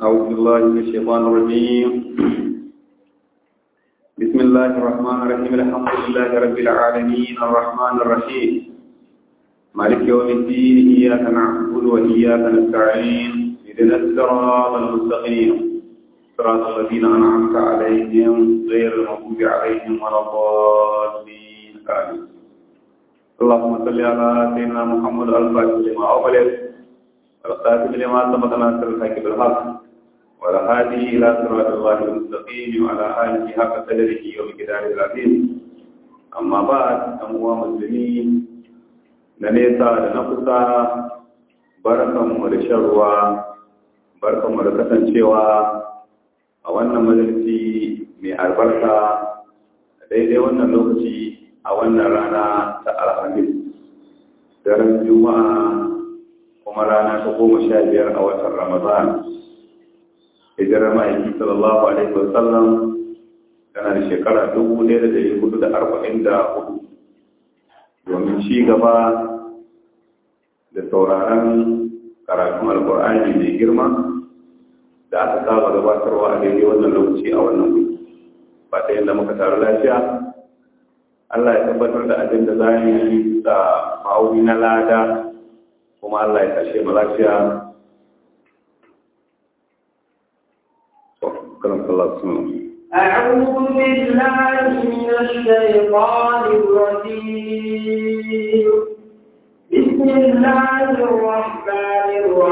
أعوذ بالله من الشيطان الرجيم بسم الله الرحمن الرحيم الحمد لله رب العالمين الرحمن الرحيم مالك يوم الدين إياك نعبد وإياك نستعين اهدنا الصراط المستقيم صراط الذين أنعمت عليهم غير المغضوب عليهم ولا الضالين آمين اللهم صل على سيدنا محمد الفاتح لما أغلق والخاتم لما سبق ناصر الحق بالحق والهادي إلى صراط الله المستقيم وعلى آله حق قدره ومقداره العظيم أما بعد أموا مسلمين na nesa da na kusa barkanmu da shan ruwa barkanmu da kasancewa a wannan majalisi mai albarka a daidai wannan lokaci a wannan rana ta alhamis daren juma'a kuma rana ta goma sha biyar a watan ramadan hijirar ma'aiki sallallahu alaihi wasallam tana da shekara dubu ɗaya da ɗari hudu da arba'in da hudu domin ci gaba da sauraron karatun alkur'ani mai girma da aka saba gabatarwa a daidai wannan lokaci a wannan wuri ba ta yadda muka taru lafiya Allah ya tabbatar da abin da za mu yi da ma'auni na lada kuma Allah ya kashe mu lafiya أعوذ بالله من الشيطان الرجيم بسم الله الرحمن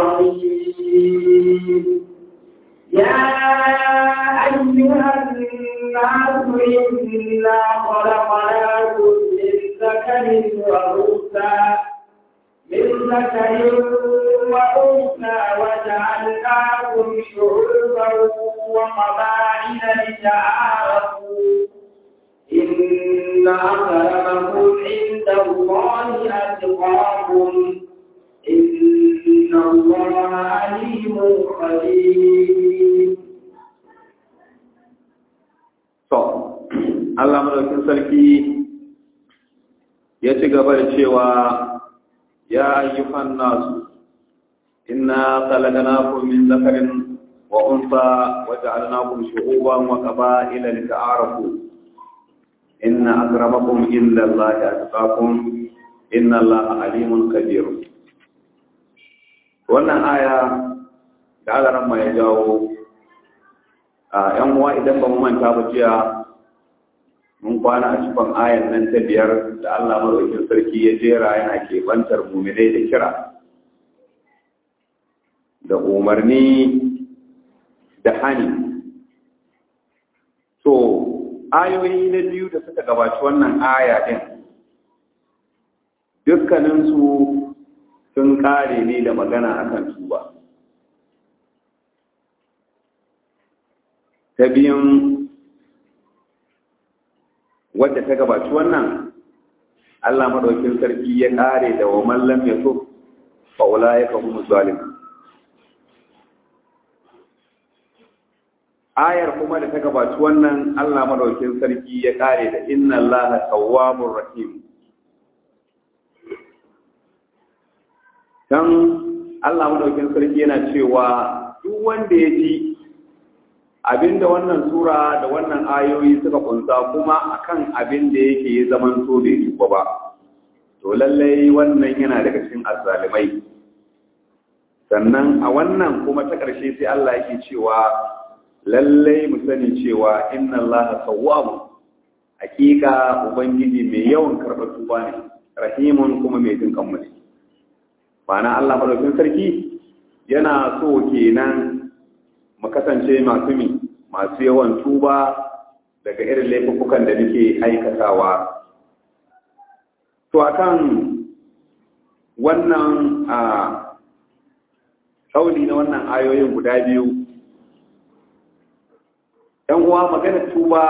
الرحيم يا أيها الناس إنا خلقناكم من ذكر وأنثى من ذكر وأنثى وجعلناكم شعوبا وقبائل لتعارفوا إن أكرمكم عند الله أتقاكم إن الله عليم خبير Allah madaukin sarki ya ci gaba da cewa ya ayyuhan nasu inna khalaqnakum min dhakarin wa untha wa ja'alnakum shu'uban wa qaba'ila lita'arafu inna akramakum inda Allahi atqakum inna Allaha alimun kabir wannan aya da alaran ya jawo a yan uwa idan ba mu manta ba jiya mun kwana a cikin ayan nan ta biyar da Allah madaukakin sarki ya jera yana keɓantar muminai da kira da umarni da hani to ayoyi na biyu da suka gabaci wannan aya din dukkaninsu sun kare ne da magana akan tuba ta biyun wadda ta gabaci wannan Allah madaukin sarki ya kare da wa mallam ya so fa ulaika hum zalim ayar kuma da ta gabaci wannan Allah madaukin sarki ya kare da inna Allaha tawwabur rahim dan Allah madaukin sarki yana cewa duk wanda ya ji abinda wannan sura da wannan ayoyi suka kunsa kuma akan abin da yake ya zaman so bai tuba ba to lallai wannan yana daga cikin azzalimai sannan a wannan kuma ta ƙarshe sai Allah yake cewa lallai mu sani cewa inna Allaha tawwabu hakika ubangiji mai yawan karɓar tuba ne rahimun kuma mai jin kanmu ne ma'ana Allah madaukakin sarki yana so kenan mu kasance masu mi masu yawan tuba daga irin laifukan da muke aikatawa to akan wannan a kauli na wannan ayoyin guda biyu ‘yan uwa magana tuba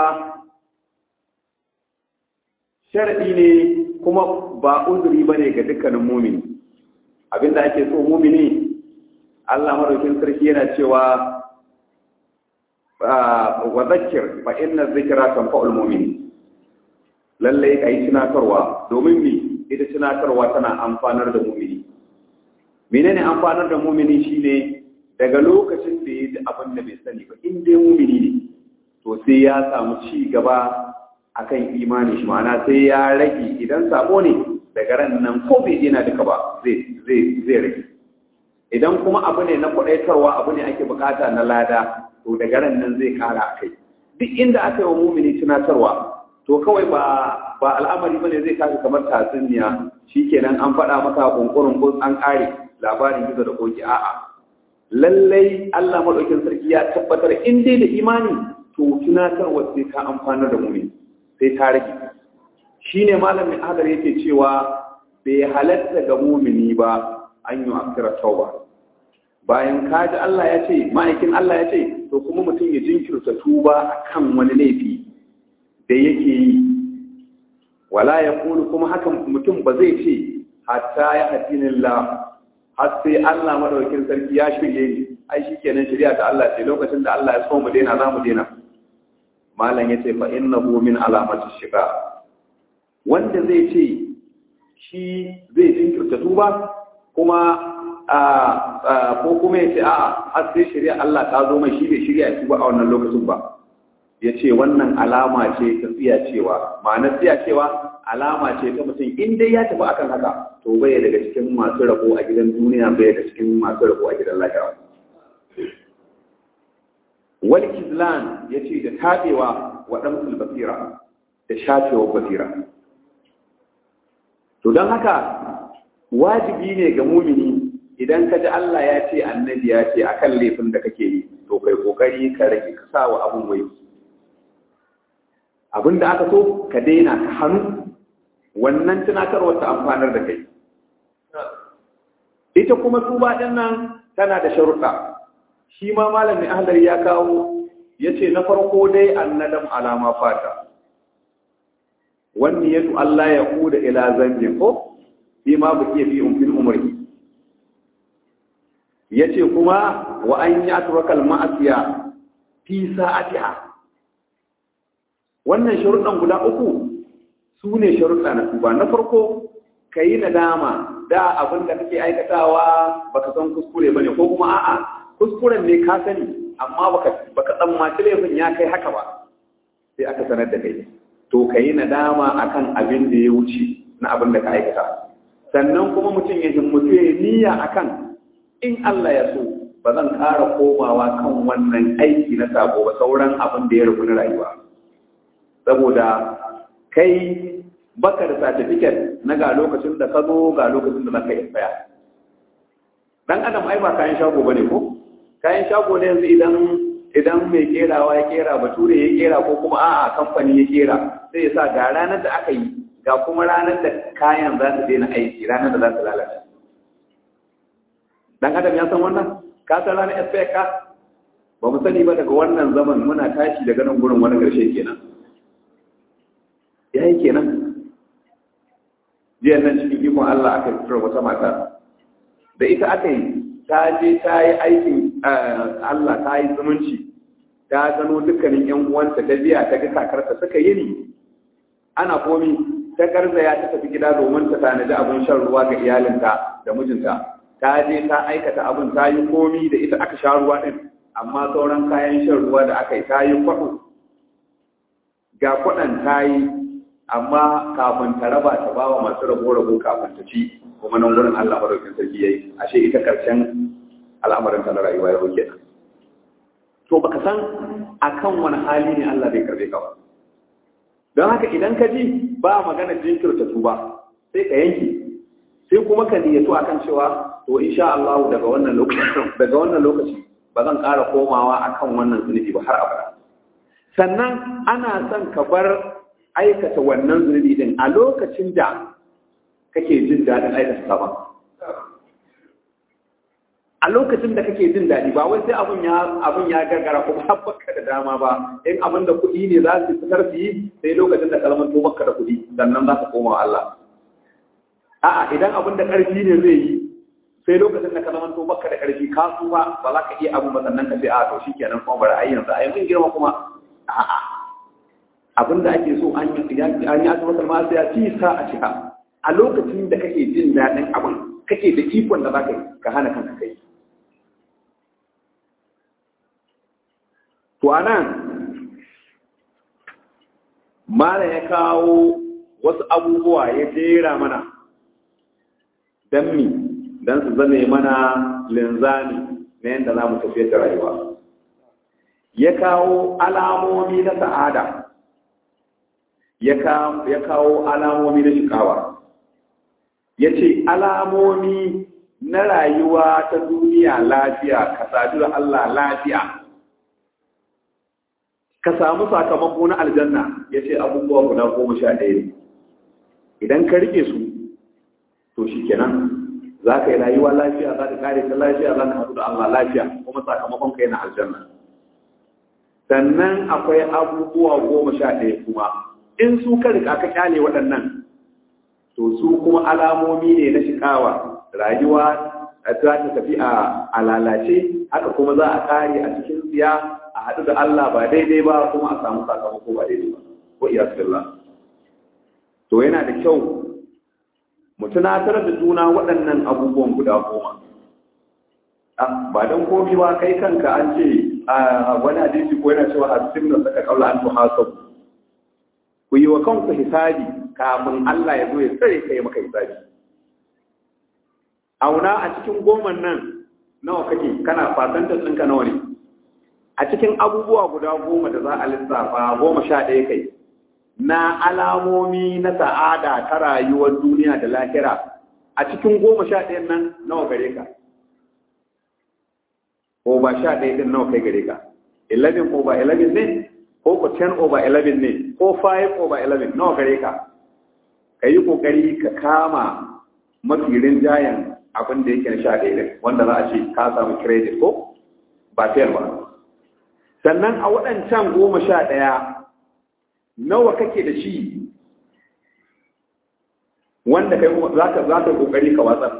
sharaɗi ne kuma ba uzuri ba ne ga dukkanin mumini abinda ake so mumini Allah maraukin sarki yana cewa wa zakir fa inna zikra tanfa'ul mu'min lalle kai tunatarwa domin mi ita tunatarwa tana amfanar da mu'mini menene amfanar da mu'mini shine daga lokacin da ya ji sai ya samu ci gaba akan imani shi ma'ana sai ya rage idan sabo ne daga ran nan ko bai dina duka ba zai zai zai rage idan kuma abu ne na kwadaitarwa abu ne ake bukata na lada to daga ran nan zai kara akai duk inda aka yi wa mumini tunatarwa to kawai ba ba al'amari bane zai tashi kamar tatsuniya shikenan an faɗa maka kunkurin ko an kare labarin gizo da koki a'a lallai Allah madaukin sarki ya tabbatar in dai da imani to tunatarwa sai ta amfana da mumini sai ta rage shine malamin hadar yake cewa bai halatta ga mumini ba an yi akira tauba bayan kaji Allah ya ce ma'aikin Allah ya ce to kuma mutum ya jinkirta tuba akan wani laifi da yake yi wala ya kulu kuma hakan mutum ba zai ce hatta ya hadinillah har sai Allah madaukakin sarki ya shirye ni ai shikenan shari'a ta Allah ce lokacin da Allah ya so mu daina za mu daina malam yace fa innahu min alamati shiga wanda zai ce shi zai jinkirta tuba kuma ko kuma ya ce a har sai shari'a Allah ta zo mai shi bai shirya ya tuba a wannan lokacin ba ya ce wannan alama ce ta tsiya cewa ma'ana tsiya cewa alama ce ta mutum in dai ya tafi akan haka to bai daga cikin masu rabo a gidan duniya bai daga cikin masu rabo a gidan lahira wal kizlan ya ce da tabewa wa ɗan basira da shafewa basira to don haka wajibi ne ga mumini idan ka ji Allah ya ce annabi ya ce akan laifin da kake yi to kai kokari ka rage ka sa wa abun wai abin da aka so ka daina ka hannu wannan tunatarwar ta amfanar da kai ita kuma tuba din nan tana da sharuɗa shi ma malamin ahlar ya kawo ya ce na farko dai annadam alama fata wani yadu Allah ya kuda ila zambin ko fi ma buke fi umfin umarki ya ce kuma wa an yi aturakal ma'asiya fi sa'atiha wannan sharuɗan guda uku su ne sharuɗa na tuba na farko ka yi nadama da abin da kake aikatawa baka san kuskure ba ne ko kuma a'a kuskuren ne ka sani amma baka baka tsammaci laifin ya kai haka ba sai aka sanar da kai to ka yi nadama akan abin da ya wuce na abin da ka aikata sannan kuma mutum ya himmatu ya niyya akan in Allah ya so ba zan ƙara komawa kan wannan aiki na sabo ba sauran abin da ya rubu na rayuwa saboda kai baka da certificate na ga lokacin da ka zo ga lokacin da zaka yi tsaya dan adam ai ba kayan shago bane ko kayan shago ne yanzu idan idan mai kerawa ya kera bature ya kera ko kuma a'a kamfani ya kera sai ya sa ga ranar da aka yi ga kuma ranar da kayan za su daina aiki ranar da za su lalace dan adam ya san wannan ka san ranar SPK ba mu sani ba daga wannan zaman muna tashi daga nan gurin wani ƙarshe kenan ya yi kenan jiya nan cikin ikon Allah aka fitar wata mata da ita aka yi ta je ta yi aikin Allah ta yi zumunci ta gano dukkanin yan uwanta ta biya ta ga kakarta suka yi ni ana komi ta garzaya ta tafi gida domin ta tanadi abin shan ruwa ga iyalinta da mijinta ta je ta aikata abin ta yi komi da ita aka sha ruwa din amma sauran kayan shan ruwa da aka yi ta yi kwaɗo ga kwaɗan ta yi amma kafin ta raba ta ba wa masu rabo-rabo kafin ta ci kuma nan gurin Allah madaukin sarki yayi ashe ita karshen al'amarin ta na rayuwa ya roke ta to baka san akan wani hali ne Allah bai karbe ka ba don haka idan ka ji ba magana jinkirta tuba sai ka yanke sai kuma ka niyyatu akan cewa to insha Allah daga wannan lokaci daga wannan lokaci ba zan ƙara komawa akan wannan zunubi ba har abada sannan ana son ka bar aikata wannan zunubi din a lokacin da kake jin daɗin aikata sabon a lokacin da kake jin daɗi ba wai sai abun ya abun ya gargara ko ba baka da dama ba in abin da kuɗi ne za su fitar su yi sai lokacin da kalmar to baka da kuɗi sannan za ka koma wa Allah a'a idan abin da ƙarfi ne zai yi sai lokacin da kalmar to baka da ƙarfi ka su ba ba za ka iya abin ba sannan ka ce a to shikenan kuma bari ai yanzu ai mun girma kuma a'a abin da ake so an yi an yi asibitar ma sai ya ci sa a cika a lokacin da kake jin daɗin abin kake da ikon da za ka yi ka hana kanka kai to a nan mala ya kawo wasu abubuwa ya jera mana don mi don su zane mana linzami na yadda za mu tafiyar da rayuwa ya kawo alamomi na sa'ada ya kawo alamomi na shikawa ya ce alamomi na rayuwa ta duniya lafiya ka sadu da Allah lafiya ka samu sakamako na aljanna ya ce abubuwa guda goma sha ɗaya ne idan ka rike su to shi kenan za ka yi rayuwa lafiya za ka kare ta lafiya za ka haɗu da Allah lafiya kuma sakamakon ka yana aljanna sannan akwai abubuwa goma sha ɗaya kuma in su ka rika ka kyale waɗannan to su kuma alamomi ne na shikawa rayuwa za ta tafi a lalace haka kuma za a kare a cikin tsiya a haɗu da Allah ba daidai ba kuma a samu sakamako ba daidai ba ko iya to yana da kyau mu tunatar da juna waɗannan abubuwan guda goma ba don komi ba kai kanka an ce a wani hadisi ko yana cewa asirin da saka kaula an tuhasabu ku yi wa kanku hisabi kafin Allah ya zo ya tsare ka yi maka hisabi auna a cikin goman nan nawa kake kana fasantar ɗinka nawa ne a cikin abubuwa guda goma da za a lissafa goma sha ɗaya kai na alamomi na sa'ada ta rayuwar duniya da lahira a cikin goma sha ɗayan nan nawa gare ka ko ba sha ɗaya ɗin nawa kai gare ka 11 over 11 ne ko ko 10 over 11 ne ko 5 over 11 nawa gare ka ka yi ƙoƙari ka kama mafi rinjayen abin da yake na sha ɗaya ɗin wanda za a ce ka samu credit ko ba fair ba sannan a waɗancan goma sha ɗaya nawa kake da shi wanda kai za ka za ka kokari ka watsar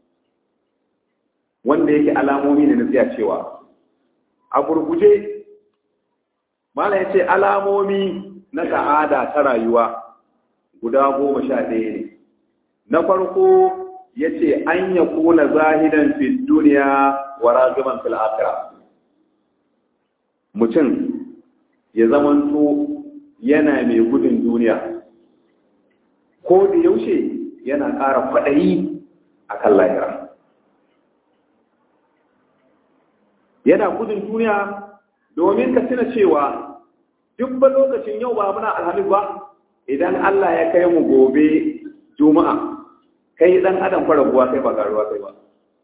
wanda yake alamomi ne na tsaya cewa a gurguje mala ya ce alamomi na sa'ada ta rayuwa guda goma sha ɗaya ne na farko ya ce an ya kuna zahidan fi duniya wa ragiban fil akhirah mutum ya zamanto yana mai gudun duniya ko da yaushe yana ƙara faɗayi a kan lahira yana gudun duniya domin ka tuna cewa duk ba lokacin yau ba muna alhamis ba idan Allah ya kai mu gobe juma'a kai dan adam fa raguwa kai ba karuwa kai ba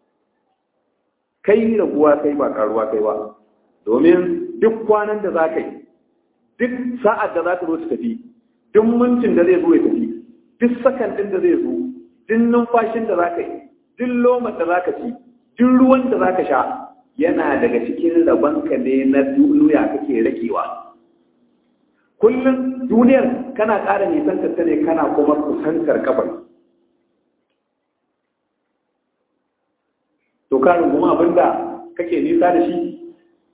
kai raguwa kai ba karuwa kai ba domin duk kwanan da za ka yi duk sa'ad da za ta zo ta tafi duk mintin da zai zo ya tafi duk sakan din da zai zo duk numfashin da za ka yi duk lomar da za ka ci duk ruwan da za ka sha yana daga cikin rabonka ne na duniya kake rakewa kullum duniyar kana ƙara nisan ta ne kana kuma kusantar kabari to karin kuma abinda kake nisa da shi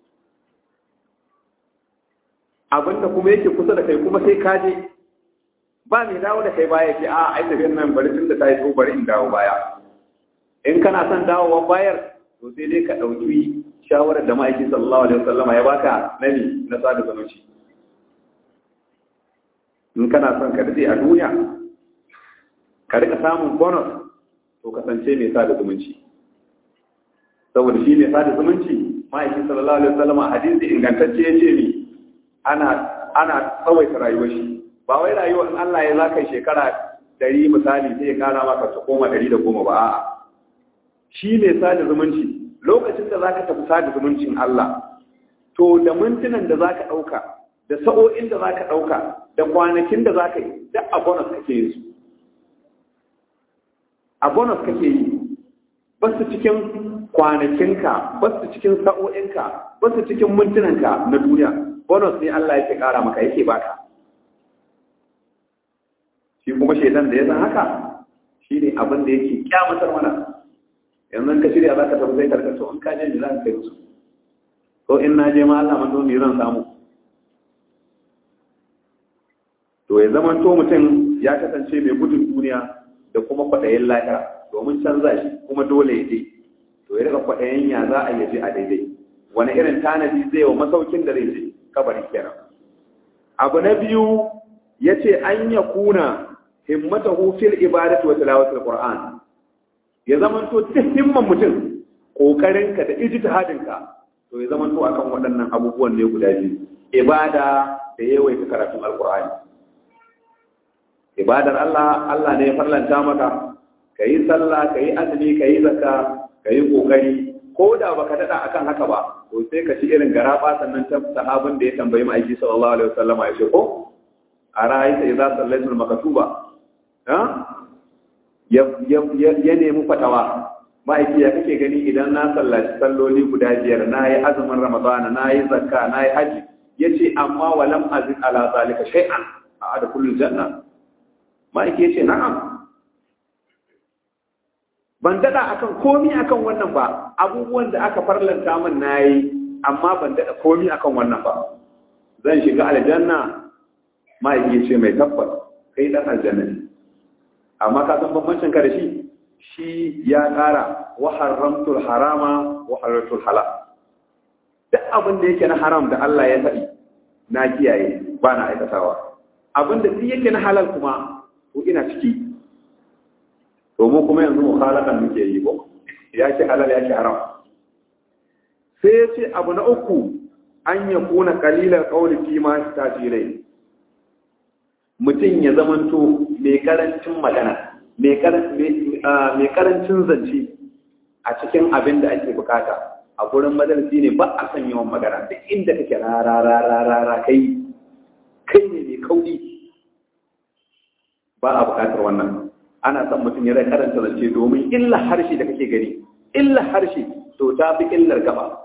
abinda kuma yake kusa da kai kuma sai ka je ba mai dawo da kai baya ce a ai tafiyar nan bari tun da ta yi so bari in dawo baya in kana son dawowa bayar to sai dai ka ɗauki shawarar da ma'aiki sallallahu alaihi wasallama ya baka nani na sada zumunci in kana son ka daɗe a duniya ka rika samun bonus to kasance mai sada zumunci saboda shi mai sada zumunci ma'aiki sallallahu alaihi wasallama hadisi ingantacce ya ce ni ana ana tsawaita rayuwar shi ba wai rayuwar in Allah ya zaka shekara dari misali sai ya kara maka ta koma dari da goma ba a'a shi ne sada zumunci lokacin da zaka tafi sada zumuncin Allah to da mintunan da zaka dauka da sa'o'in da zaka dauka da kwanakin da zaka yi duk a bonus kake yin su a bonus kake yi ba su cikin kwanakinka ba su cikin sa'o'inka ba su cikin mintunanka na duniya bonus ne Allah yake kara maka yake baka shi kuma shaidan da ya san haka shi ne abin da yake kyamatar mana yanzu ka shirya za ka tafi sai karkato in ka je ni za ka kai musu ko in na je ma Allah man ni zan samu to ya zama to mutum ya kasance mai gudun duniya da kuma kwaɗayin lahira domin canza shi kuma dole ya je to ya rika kwaɗayin ya za a yaje a daidai wani irin tanadi zai wa masaukin da zai je kabari kenan abu na biyu yace an yakuna himmatahu fil ibadati wa tilawatil qur'an ya zaman to duk himman mutum kokarinka da ijtihadinka to ya zaman to akan waɗannan abubuwan ne guda biyu ibada da yawaita karatun alqur'ani ibadar Allah Allah ne ya farlanta maka kayi sallah kayi azumi kayi zakka kayi kokari ko da baka dada akan haka ba to sai ka ci irin garaba sannan ta sahabin da ya tambayi ma'aiki sallallahu alaihi wasallam ya ce ko a ra'ayta idza sallaitul maktuba ha ya ya nemi fatawa ma'aiki ya kake gani idan na sallaci salloli guda biyar na yi azumin ramadana na yi zakka na yi haji ya ce amma walam azin ala zalika shay'an a adkhulul janna ma'aiki ya ce na'am ban dada akan komi akan wannan ba abubuwan da aka farlanta min nayi amma ban dada komi akan wannan ba zan shiga aljanna ma'aiki ya ce mai tabbas kai dan aljanna ne amma ka san bambancin ka da shi shi ya ƙara wa haramtul harama wa halartul halal duk abin da yake na haram da Allah ya faɗi na kiyaye ba na aikatawa abin da duk yake na halal kuma to ina ciki to mu kuma yanzu mukhalakan muke yi ko ya ce halal ya ce haram sai ya ce abu na uku an ya kuna kalilar kauli fi ma tajirai mutum ya zamanto mai karancin magana mai karancin zance a cikin abin da ake bukata a gurin madarasi ne ba a son yawan magana duk inda kake rarararara kai kai ne mai kauri ba a bukatar wannan ana son mutum ya rai karanta zance domin illa harshe da kake gani illa harshe to ta fi illar gaba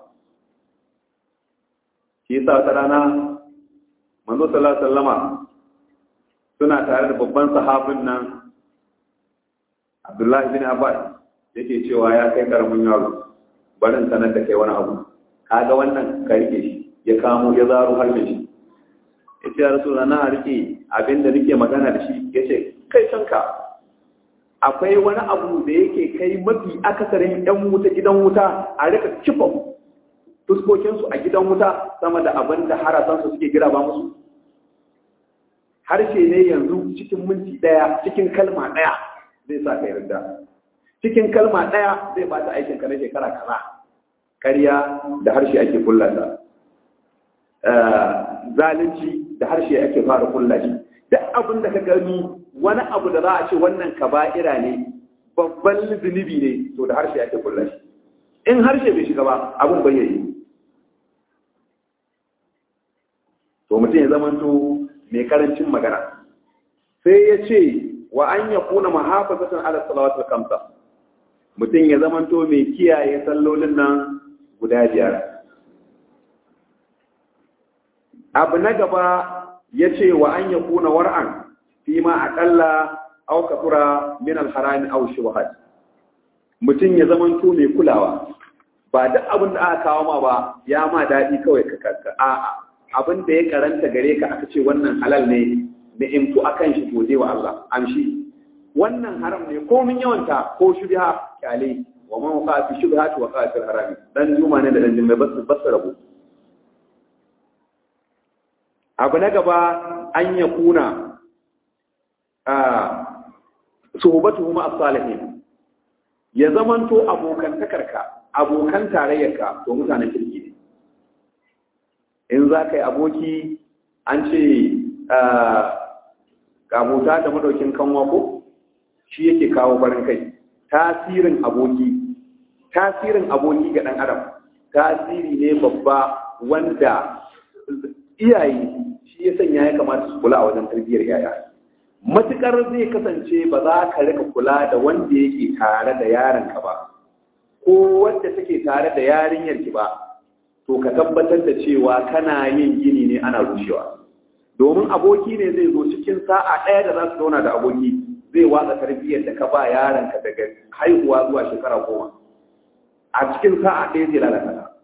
shi yasa wata rana manzo sallallahu alaihi wasallama suna tare da babban sahabin nan Abdullahi bin Abbas yake cewa ya kai karamin yaro barin sanar da kai wani abu kaga wannan ka rike shi ya kamo ya zaro har shi ya ce rasulullah na rike abin da nake magana da shi ya ce kai canka akwai wani abu da yake kai mafi akasarin yan wuta gidan wuta a rika kifa fuskokinsu a gidan wuta sama da abin da harasansu suke gira ba musu harshe ne yanzu cikin minti ɗaya cikin kalma ɗaya zai sa ka yarda cikin kalma ɗaya zai bata aikin ka na shekara kaza ƙarya da harshe ake kullata zalunci da harshe ake fara kulla shi duk abin da ka gani wani abu da za a ce wannan kaba'ira ne babban zunubi ne to da harshe ake kulla shi in harshe bai shiga ba abin bai yi to mutum ya zamanto mai karancin magana sai ya ce wa an ya kuna mahafazatan ala salawatul kamsa mutum ya zamanto mai kiyaye sallolin nan guda biyar abu na gaba ya ce wa an ya kuna war'an fi ma aƙalla au kafura min alharami au shubhat mutum ya zamanto mai kulawa ba duk abin da aka kawo ma ba ya ma daɗi kawai ka karka a'a abin da ya karanta gare ka aka ce wannan halal ne da imtu akan shi gode wa Allah amshi wannan haram ne ko mun yawanta ko shubha kyale wa man waqa fi shubhati wa qa'a fil haram dan juma ne da dan jumma bas bas rabu abu na gaba an ya kuna a suhbatuhum as-salihin ya zamanto abokan takarka abokan tarayyarka to mutanen kirki ne in za ka yi aboki an ce abota da madaukin kanwa ko shi yake kawo farin kai tasirin aboki tasirin aboki ga ɗan adam tasiri ne babba wanda iyaye shi ya sanya ya kamata su kula a wajen tarbiyyar yaya matukar zai kasance ba za ka rika kula da wanda yake tare da yaronka ba ko wanda take tare da yarinyarki ba to ka tabbatar da cewa kana yin gini ne ana rushewa domin aboki ne zai zo cikin sa'a ɗaya da za su zauna da aboki zai watsa tarbiyyar da ka ba yaronka daga haihuwa zuwa shekara goma a cikin sa'a ɗaya zai lalata ka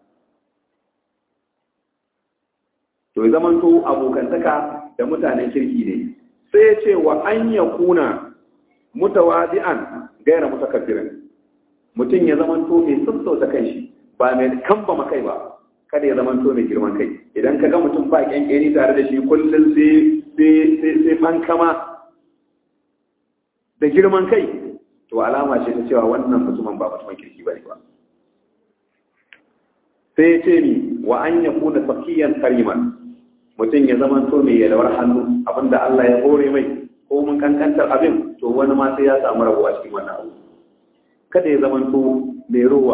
to ya zamanto abokantaka da mutanen kirki ne sai ya ce wa an ya kuna mutawadi'an gaira mutakabbirin mutum ya zamanto mai sassauta kanshi ba mai kamba kai ba kada ya zamanto mai girman kai idan ka ga mutum ba kyankyani tare da shi kullum sai sai sai fankama da girman kai to alama ce ta cewa wannan mutumin ba mutumin kirki bane ba sai ce ni wa an ya kuna sakiyan kariman mutum ya zama to mai yalwar hannu abinda Allah ya hore mai ko mun kankantar abin to wani ma sai ya samu rabuwa cikin wannan abu kada ya zama to mai ruwa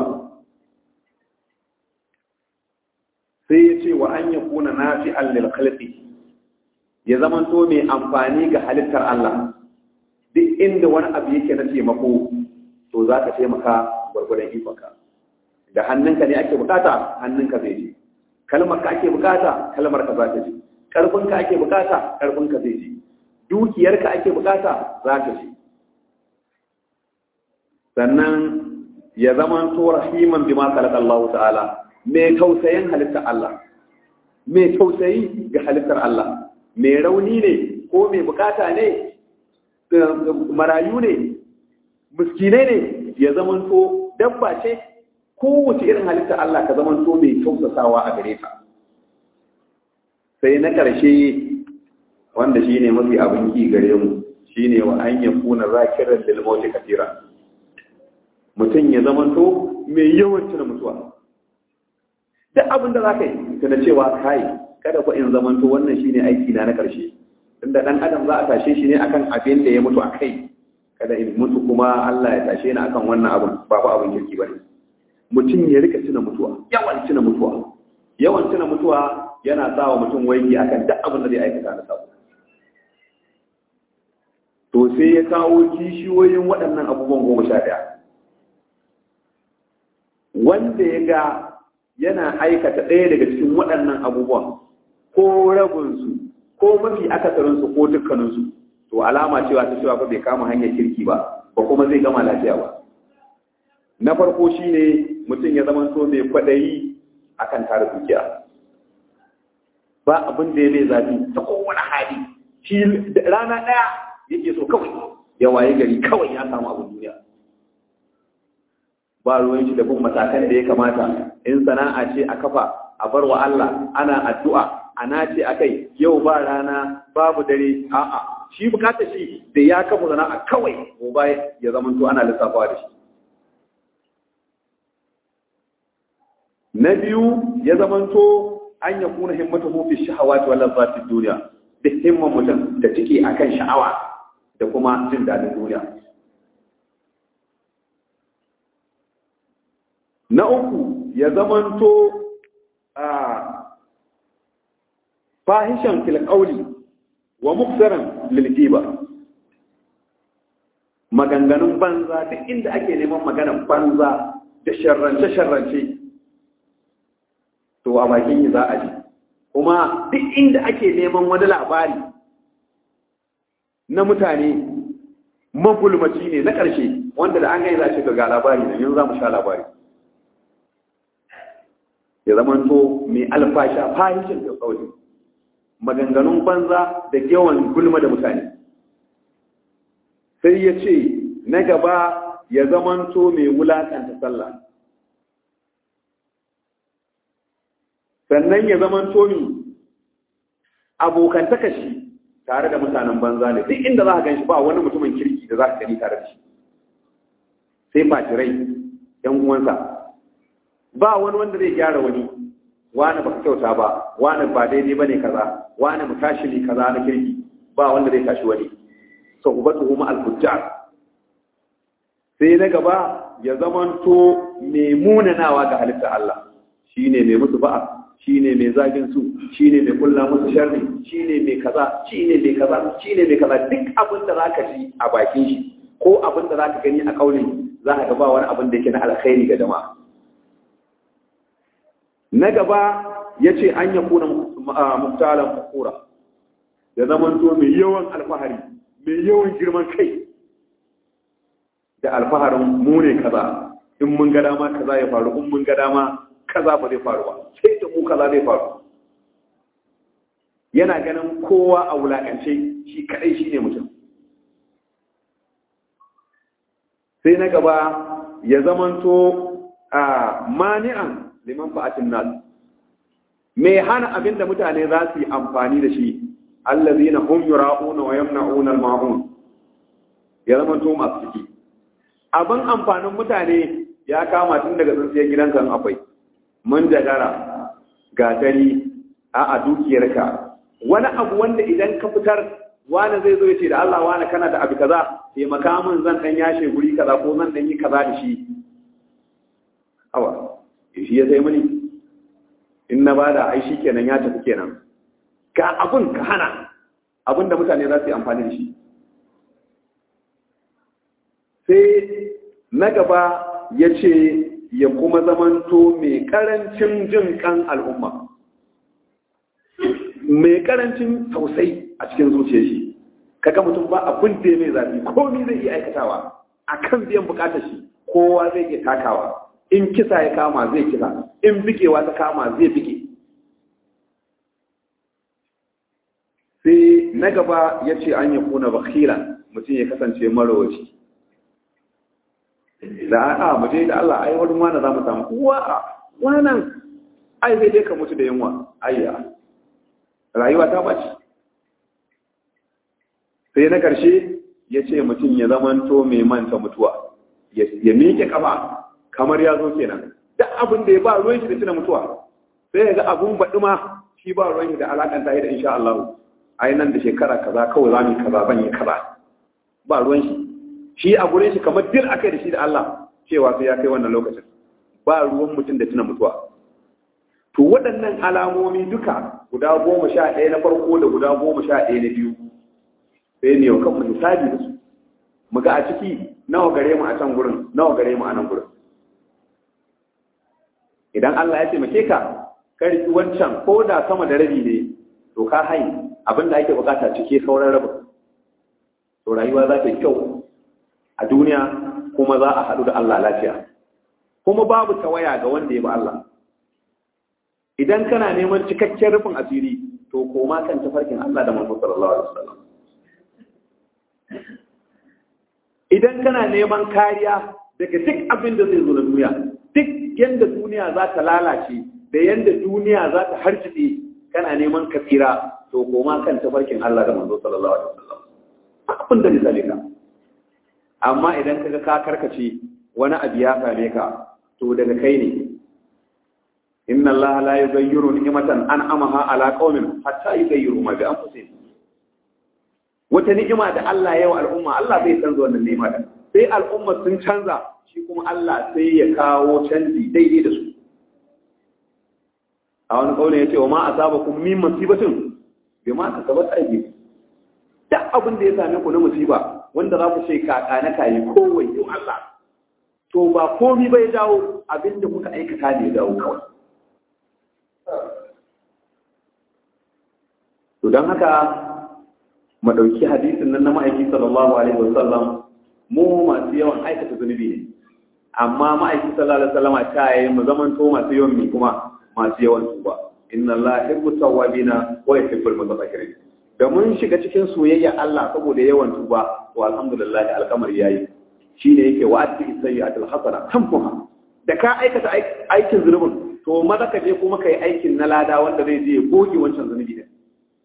sai ya ce wa an ya kuna nafi'an lil khalqi ya zama to mai amfani ga halittar Allah duk inda wani abu yake na taimako to za ka taimaka gwargwadon ikonka da hannunka ne ake bukata hannunka zai je kalmar ka ake bukata kalmar ka za ta je karfinka ake bukata karfinka zai je dukiyarka ake bukata za ta je sannan ya zama to rahiman bima khalaqa Allah ta'ala mai tausayin halittar Allah mai tausayi ga halittar Allah mai rauni ne ko mai bukata ne marayu ne miskinai ne ya zamanto dabba ce kowace irin halitta Allah ka zamanto mai tausasawa a gare ta sai na ƙarshe wanda shi ne mafi abin ki gare mu shi ne wa an yi kuna zakirar lilmauti kafira mutum ya zamanto mai yawan tuna mutuwa duk abin da za ka yi tuna cewa kai kada ku in zamanto wannan shi ne aiki na na ƙarshe tunda dan adam za a tashe shi ne akan abin da ya mutu a kai kada in mutu kuma Allah ya tashe ni akan wannan abin ba ku abin kirki bane mutum ya rika tuna mutuwa yawan tuna mutuwa yawan tuna mutuwa yana sa wa mutum waigi akan duk abin da zai aikata na sabo to sai ya kawo kishiyoyin waɗannan abubuwan goma sha ɗaya wanda ya ga yana aikata ɗaya daga cikin waɗannan abubuwan ko rabinsu ko mafi akasarinsu ko dukkaninsu to alama cewa ta cewa fa bai kama hanyar kirki ba ba kuma zai gama lafiya ba na farko shine mutum ya zama so mai kwadayi akan tara dukiya ba abin da ya mai zafi ta kowane hali shi rana ɗaya yake so kawai ya waye gari kawai ya samu abin duniya ba ruwan shi da bin matakan da ya kamata in sana'a ce a kafa a bar wa Allah ana addu'a ana ce a kai yau ba rana babu dare a'a shi bukatar shi da ya kafa sana'a kawai gobe ya zama to ana lissafawa da shi na biyu ya zama to an ya kuna himmatu fi shahawati wal lazzati duniya da himman mutum da take akan sha'awa da kuma jin dadin duniya na uku ya zama to a fahishan fil qawli wa muksaran lil ghiba maganganun banza duk inda ake neman maganar banza da sharrance sharrance to a bakin yi za a ji kuma duk inda ake neman wani labari na mutane magulmaci ne na ƙarshe wanda da an gai za ce ga labari ne yanzu za mu sha labari ya zamanto mai alfasha fahishin da qawli maganganun banza da yawan gulma da mutane sai ya ce na gaba ya zamanto mai wulakanta sallah sannan ya zamanto mi abokantaka shi tare da mutanen banza ne duk inda za ka gan shi ba wani mutumin kirki da za ka gani tare da shi sai fatirai yan uwansa ba wani wanda zai gyara wani wani baka kyauta ba wani ba daidai bane kaza wani mu tashi ne kaza na kirki ba wanda zai tashi wani so ubatuhu ma al-fujjar sai na gaba ya zamanto mai munanawa ga halitta Allah shine mai musu ba'a shine mai zagin su shine mai kulla musu sharri shine mai kaza shine mai kaza shine mai kaza duk abin da zaka ji a bakin shi ko abin da zaka gani a kaulin za ka ga ba wani abin da yake na alkhairi ga jama'a na gaba ya ce an ya kuna muktalan fakura ya zamanto mai yawan alfahari mai yawan girman kai da alfaharin mu ne kaza in mun ga dama kaza ya faru in mun ga dama kaza ba zai faru ba sai da mu kaza zai faru yana ganin kowa a wulakance shi kadai shi ne mutum sai na gaba ya zamanto a mani'an liman fa'atin nas mai hana abin da mutane za su yi amfani da shi allazina hum yura'una wa yamna'una al-ma'un ya zama to masu ciki abin amfanin mutane ya kama tun daga tsintsiyar gidanka in akwai mun jagara gatari a a dukiyarka wani abu wanda idan ka fitar wani zai zo ya ce da Allah wani kana da abu kaza taimaka min zan dan yashe guri kaza ko zan dan yi kaza da shi awa shi ya sai mini in na bada ai shi kenan ya tafi kenan ga abun ka hana abin da mutane za su yi amfani da shi sai na gaba ya ce ya kuma zamanto mai karancin jin kan al'umma mai karancin tausayi a cikin zuciya shi kaga mutum ba abin da mai zafi komi zai iya aikatawa a kan biyan bukatar shi kowa zai iya takawa in kisa ya kama zai kisa in bikewa ta kama zai bike sai na gaba ya ce an yi kuna bakhilan mutum ya kasance marowaci da a mu je da Allah ai wurin wani za mu samu uwa a wannan ai zai dai ka mutu da yunwa ayya rayuwa ta bace sai na karshe ya ce mutum ya zamanto mai manta mutuwa ya miƙe kafa kamar ya zo kenan duk abin da ya ba ruwan shi da tuna mutuwa sai ya ga abun baɗi ma shi ba ruwan shi da alakanta da insha Allah ai nan da shekara kaza kawai za mu yi kaza ban yi kaza ba ruwan shi shi a gurin shi kamar dil akai da shi da Allah cewa sai ya kai wannan lokacin ba ruwan mutum da tuna mutuwa to waɗannan alamomi duka guda goma sha ɗaya na farko da guda goma sha ɗaya na biyu sai ne yau kanmu hisabi da su mu ga a ciki nawa gare mu a can gurin nawa gare mu a nan gurin idan Allah ya taimake ka ka riki wancan ko da sama da rabi ne to ka hai abin da ake bukata cike sauran rabin to rayuwa za ta yi kyau a duniya kuma za a haɗu da Allah lafiya kuma babu tawaya ga wanda ya bi Allah idan kana neman cikakken rufin asiri to koma kan tafarkin Allah da manzo sallallahu alaihi wasallam idan kana neman kariya daga duk abin da zai zo na duniya duk yanda duniya za ta lalace da yanda duniya za ta harjide kana neman ka tsira to koma kan tafarkin Allah da manzo sallallahu alaihi wasallam abin da misali ka amma idan kaga ka karkace wani abu ya same ka to daga kai ne inna allaha la yughayyiru ni'matan an'amaha ala qaumin hatta yughayyiru ma bi anfusihim wata ni'ima da Allah ya wa al'umma Allah bai canza wannan ni'ima da sai al'umma sun canza shi kuma Allah sai ya kawo canji daidai da su a wani kaulin ya ce wa ma asabakum min musibatin bima kasabat aydikum duk abin da ya same ku na musiba wanda za ku ce kaka na kayi kowai yau Allah to ba komi bai dawo abin da kuka aikata ne dawo kawai to don haka mu ɗauki hadisin nan na ma'aiki sallallahu alaihi wasallam mu masu yawan aikata zunubi ne amma ma'aiki sallallahu alaihi wasallam ta yi mu zaman to masu yawan mi kuma masu yawan tuba inna Allah yuhibbu tawwabina wa yuhibbul mutatahhirin da mun shiga cikin soyayya Allah saboda yawan tuba to alhamdulillah alkamar yayi shine yake wa ati sayyi'atul hasana tamfuha da ka aikata aikin zunubin to maza ka je kuma kai aikin na lada wanda zai je goge wancan zunubi din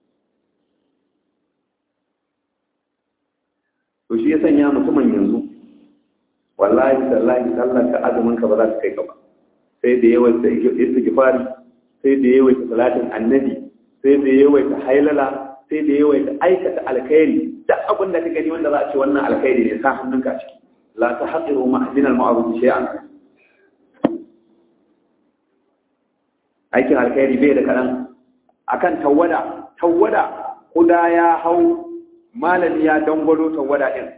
to shi ya sanya mutumin yanzu wallahi tallahi sallar ka azumin ka ba za ka kai ka ba sai da yawan istighfari sai da yawan salatin annabi sai da yawan hailala sai da yawaita aikata alkhairi duk abin da ka gani wanda za a ce wannan alkhairi ne sa hannunka ciki la ta haqiru ma'din al-ma'ruf shay'an aikin alkhairi bai da kadan akan tawada tawada kuda ya hau malami ya dangwalo tawada din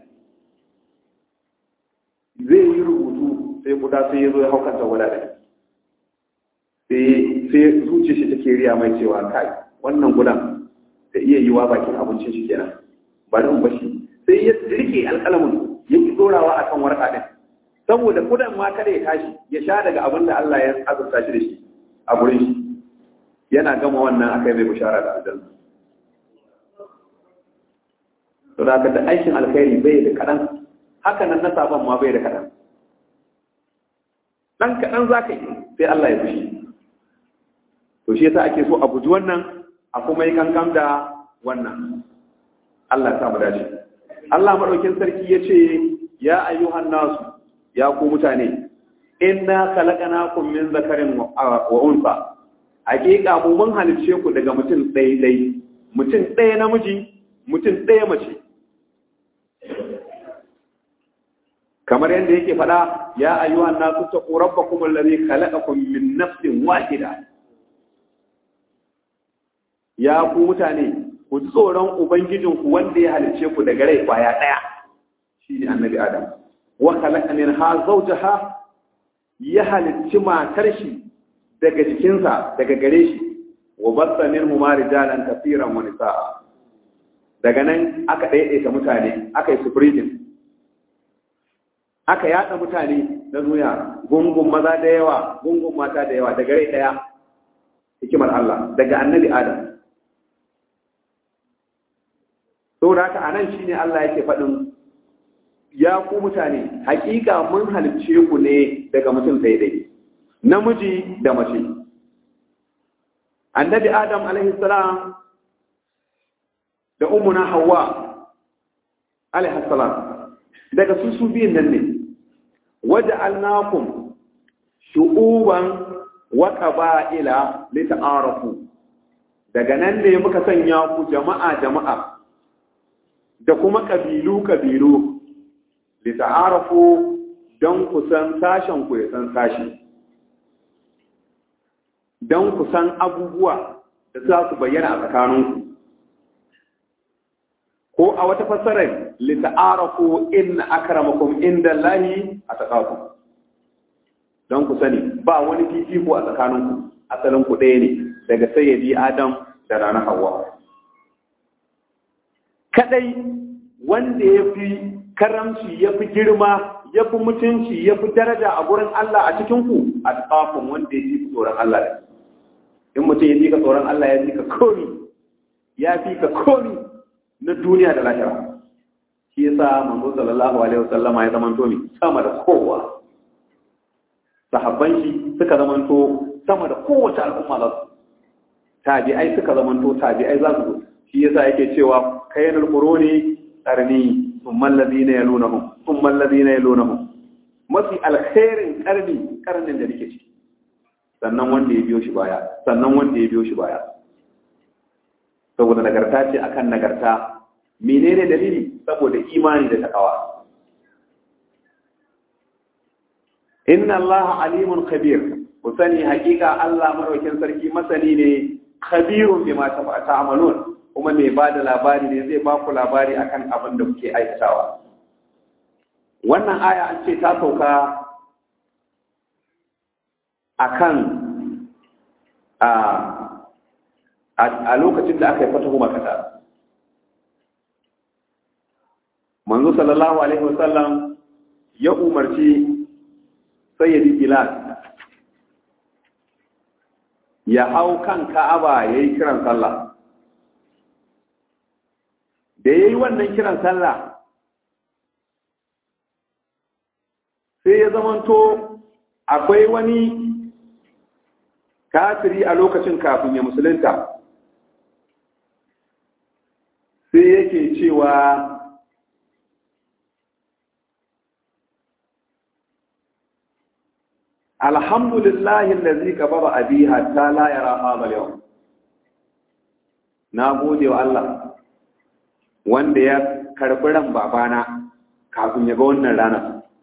zai yi rubutu sai kuda sai ya zo ya hau kan tawada din sai sai zuciya shi take riya mai cewa kai wannan gudan da iya yi wa bakin abincin shi kenan bari in bashi sai ya rike alƙalamin ya ki dorawa akan warka din saboda kudan ma kada ya tashi ya sha daga abin da Allah ya azurta shi da shi a gurin shi yana gama wannan akai mai bishara da aljanna to da da aikin alkhairi bai da kadan haka nan na saban ma bai da kadan dan kadan zaka yi sai Allah ya fushi to shi yasa ake so a guji wannan a kuma yi kankan da wannan Allah ta mu dace Allah madaukin sarki yace ya ayyuhan nasu ya ku mutane inna khalaqnakum min zakarin wa unsa hakika mu mun halicce ku daga mutum ɗaya ɗaya mutum ɗaya namiji mutum ɗaya mace kamar yadda yake faɗa ya ayyuhan nasu taqu rabbakum alladhi khalaqakum min nafsin wahida ya ku mutane ku ji tsoron ubangijinku wanda ya halicce ku daga rai kwaya ɗaya shine annabi adam wa khalaqa minha zawjaha ya halicci matar shi daga jikinsa daga gare shi wa bassa minhu ma rijalan kaseeran wa nisaa daga nan aka daidaita mutane aka yi sufrijin aka yada mutane na duniya gungun maza da yawa gungun mata da yawa daga rai daya hikimar Allah daga annabi Adam saboda haka anan shine Allah yake faɗin ya ku mutane hakika mun halicce ku ne daga mutum daidai namiji da mace annabi adam alaihi salam da ummuna hawa alaihi salam daga su su biyun nan ne waja'alnakum shu'uban wa qaba'ila lita'arafu daga nan ne muka sanya ku jama'a jama'a da kuma kabilu kabilu lita'arafu don ku san sashen ku ya san sashi don ku san abubuwa da za su bayyana a tsakaninku ko a wata fassarar lita'arafu inna akramakum inda lahi a tsakaku don ku sani ba wani fifiko a tsakaninku asalin ku ɗaya ne daga sayyadi adam da ranar hawa kadai wanda ya fi karamci ya fi girma ya fi mutunci ya fi daraja a gurin Allah a cikinku a tsafin wanda ya fi tsoron Allah da in mutum ya fi ka tsoron Allah ya fi ka komi ya fi ka komi na duniya da lahira shi yasa manzo sallallahu alaihi wasallama ya zama to sama da kowa sahabban shi suka zama to sama da kowace al'umma za su tabi'ai suka zama to tabi'ai za su zo shi yasa yake cewa kayanul quruni qarni thumma alladhina yalunahum thumma alladhina yalunahum mafi alkhairin karni karnin da nake ciki sannan wanda ya biyo shi baya sannan wanda ya biyo shi baya saboda nagarta ce akan nagarta menene dalili saboda imani da takawa inna Allah alimun khabir ku sani hakika Allah madaukin sarki masani ne khabirun bima ta'malun kuma mai ba da labari ne zai ba ku labari akan abin da kuke aikatawa wannan aya an ce ta sauka akan a a lokacin da aka yi fatahu makata manzo sallallahu alaihi wasallam ya umarci sayyidi bilal ya hau kan ka'aba yayi kiran sallah da yayi wannan kiran sallah sai ya zamanto akwai wani kafiri a lokacin kafin ya musulunta sai yake cewa alhamdulillahi allazi kabara abi hatta la yara hadha al-yawm na gode wa Allah wanda ya karbi ran babana kafin ya ga wannan rana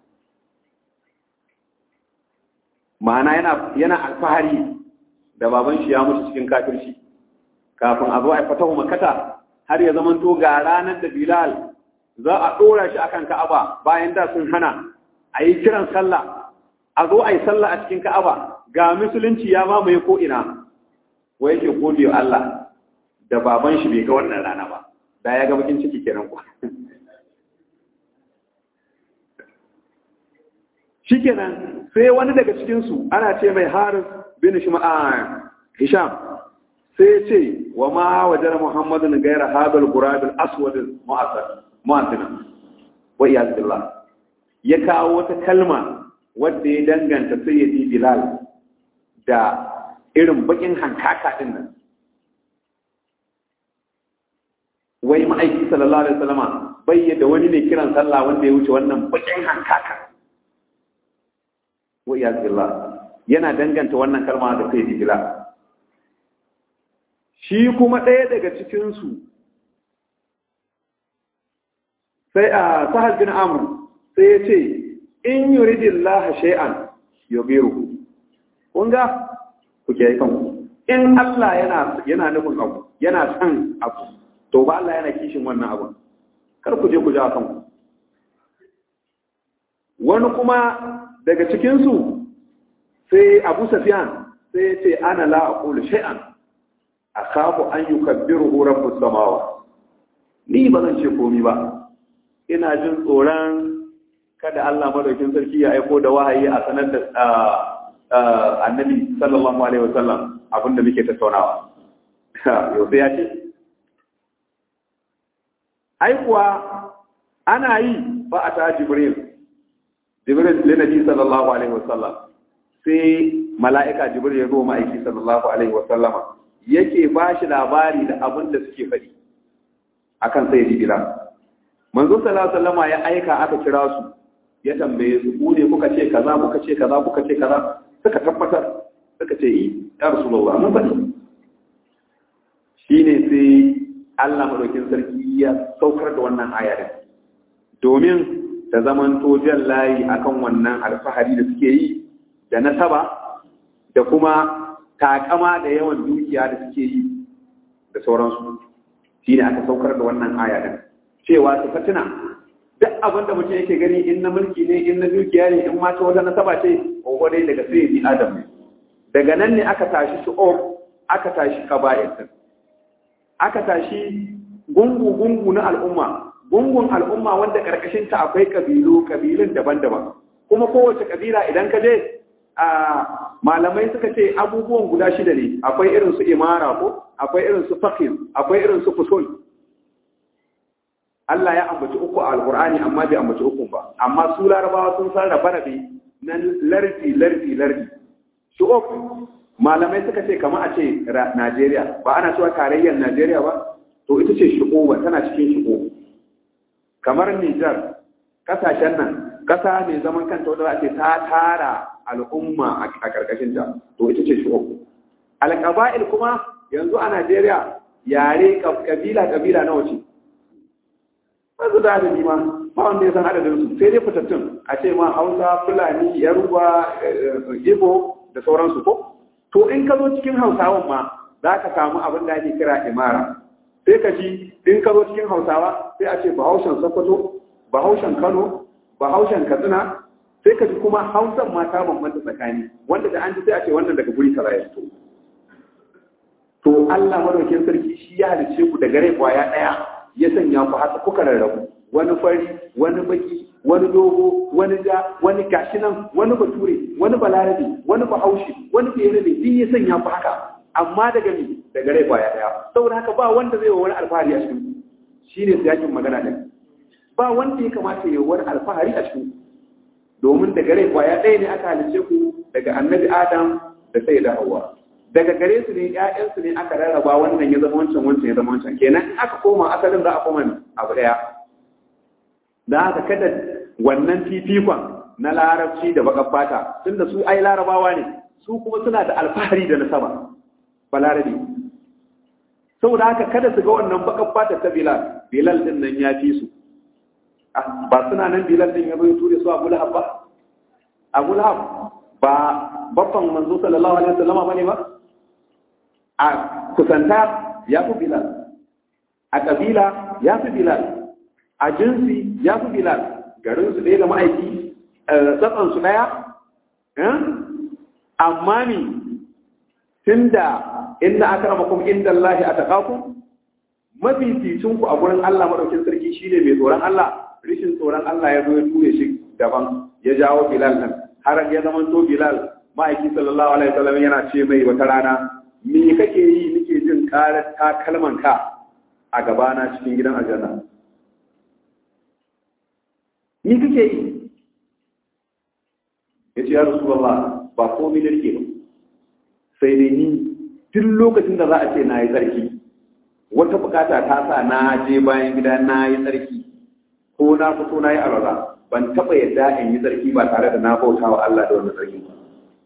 ma'ana yana yana alfahari da baban shi ya mutu cikin kafirci kafin a zo a fatahu makata har ya zamanto ga ranar da Bilal za a ɗora shi akan Ka'aba bayan da sun hana a yi kiran sallah a zo a yi sallah a cikin Ka'aba ga musulunci ya mamaye ko ina wai yake gode wa Allah da baban shi bai ga wannan rana ba da ya ga bakin ciki kenan ku shikenan sai wani daga cikin su ana ce mai Haris bin Shuma'a Hisham sai ce wa ma wajen muhammadin gaira hadal gurabin aswadin mu'asina wa iyaz billah ya kawo wata kalma wadda ya danganta sayyidi bilal da irin bakin hankaka din nan wai ma'aiki sallallahu alaihi wasallama bai da wani ne kiran sallah wanda ya wuce wannan bakin hankaka wa iyaz billah yana danganta wannan kalma da sai digila shi kuma ɗaya daga cikin su sai a sahal bin amr sai ya ce in yuridillah shay'an yubiru kun ga ku ke kanku in Allah yana yana nufin abu yana son abu to ba Allah yana kishin wannan abu kar ku je ku ja kanku wani kuma daga cikin su sai Abu Sufyan sai ya ce ana la aqulu shay'an akhafu an yukabbiruhu rabbus samawa ni ba zan ce komai ba ina jin tsoron kada Allah madaukin sarki ya aiko da wahayi a sanar da annabi sallallahu alaihi wasallam abinda muke tattaunawa yau sai ya ce ai kuwa ana yi ba a ta jibril jibril linabi sallallahu alaihi wasallam sai mala'ika jibril ya zo ma'aiki sallallahu alaihi wasallam yake ba shi labari da abin da suke faɗi akan sai jibila manzo sallallahu alaihi wasallam ya aika aka kira su ya tambaye su ku ne kuka ce kaza kuka ce kaza kuka ce kaza suka tabbatar suka ce yi ya rasulullah mun faɗi shine sai Allah madaukin sarki ya saukar da wannan aya din domin ta zaman jan layi akan wannan alfahari da suke yi da nasaba da kuma takama da yawan dukiya da suke yi da sauransu shine aka saukar da wannan aya din cewa su fatina duk abin da mutum yake gani in na mulki ne in na dukiya ne in mata wata nasaba ce ko dai daga sai bi adam ne daga nan ne aka tashi shu'ub aka tashi qaba'il aka tashi gungu gungu na al'umma gungun al'umma wanda karkashin ta akwai kabilu kabilun daban-daban kuma kowace kabila idan ka je a malamai suka ce abubuwan guda shida ne akwai irin su imara ko akwai irin su faqih akwai irin su fusul Allah ya ambaci uku a Alƙur'ani amma bai ambaci uku ba amma su larabawa sun san rabe-rabe na lardi lardi lardi shu'ub malamai suka ce kama a ce Najeriya ba ana cewa tarayyar Najeriya ba to ita ce shu'uba tana cikin shu'ub kamar Nijar kasashen nan kasa mai zaman kanta wadda za a ce ta tara al'umma a karkashin ta to ita ce shu'ub alƙaba'il kuma yanzu a Najeriya yare kabila kabila nawa ce wasu da adadi ma ba wanda ya san adadin su sai dai fitattun a ce ma hausa fulani yaruba igbo da sauransu ko to in ka zo cikin hausawan ma za ka samu abin da ake kira imara sai ka ji in ka zo cikin hausawa sai a ce bahaushen sokoto bahaushen kano bahaushen katsina sai ka ji kuma hausan ma ta bambanta tsakani wanda da an ji sai a ce wannan daga guri kaza ya fito to Allah madaukakin sarki shi ya halice ku daga rai kwaya daya ya sanya ku haka kuka rarrabu wani fari wani baki wani dogo wani ja wani gashi nan wani bature wani balarabe wani bahaushe wani fere ne duk ya sanya ku haka amma daga mi daga rai kwaya daya saboda haka ba wanda zai wa wani alfahari a cikin shine siyakin magana din ba wanda ya kamata ya wani alfahari a cikin domin daga rai kwaya ɗaya ne aka halice ku daga annabi adam da sai da hawa daga gare su ne ƴaƴansu ne aka rarraba wannan ya zama wancan wancan ya zama wancan kenan in aka koma asalin za a koma abu daya da haka kada wannan fifikon na larabci da bakan fata tunda su ai larabawa ne su kuma suna da alfahari da nasaba ba larabi saboda haka kada su ga wannan bakan fata ta bilal bilal din nan ya fi su ba suna nan bilal din ya zo ya ture su abu lahab ba abu lahab ba babban manzo sallallahu alaihi wasallama bane ba a kusanta ya fi bilal a ƙabila ya fi bilal a jinsi ya fi bilal garinsu ɗaya da ma'aiki tsatsansu ɗaya amma ni tun da inda aka rama kuma inda Allah a taƙaku mafificinku a gurin Allah maɗaukin sarki shi ne mai tsoron Allah rishin tsoron Allah ya zo ya ture shi daban ya jawo bilal nan har ya zama to bilal ma'aiki sallallahu alaihi wasallam yana ce mai wata rana me kake yi nake jin karar takalman ka a gabana cikin gidan aljanna ni kake yi yace ya rasulullah ba komai da rike ba sai dai ni duk lokacin da za a ce na yi tsarki wata bukata ta sa na je bayan gida na yi tsarki ko na fito na yi alwala ban taɓa yadda in yi tsarki ba tare da na bauta wa Allah da wannan tsarki ba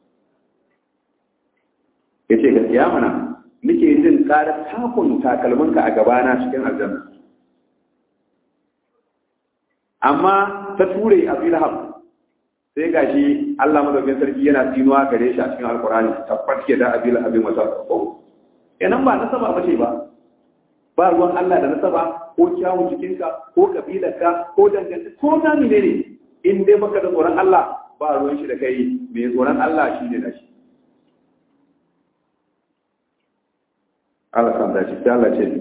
ya ce gaskiya mana nake jin ƙarar takun takalminka a gabana cikin aljanna amma ta ture a filham sai ga shi Allah madaukin sarki yana tsinuwa gare shi a cikin alkurani tabbat ke da abil abin wata ko kenan ba nasaba ba ce ba ba ruwan Allah da nasaba ko kyawun jikinka ko kabilarka ko dangantaka ko na ne ne in dai baka da tsoron Allah ba ruwan shi da kai mai tsoron Allah shi ne da shi Allah kan dace sai Allah ce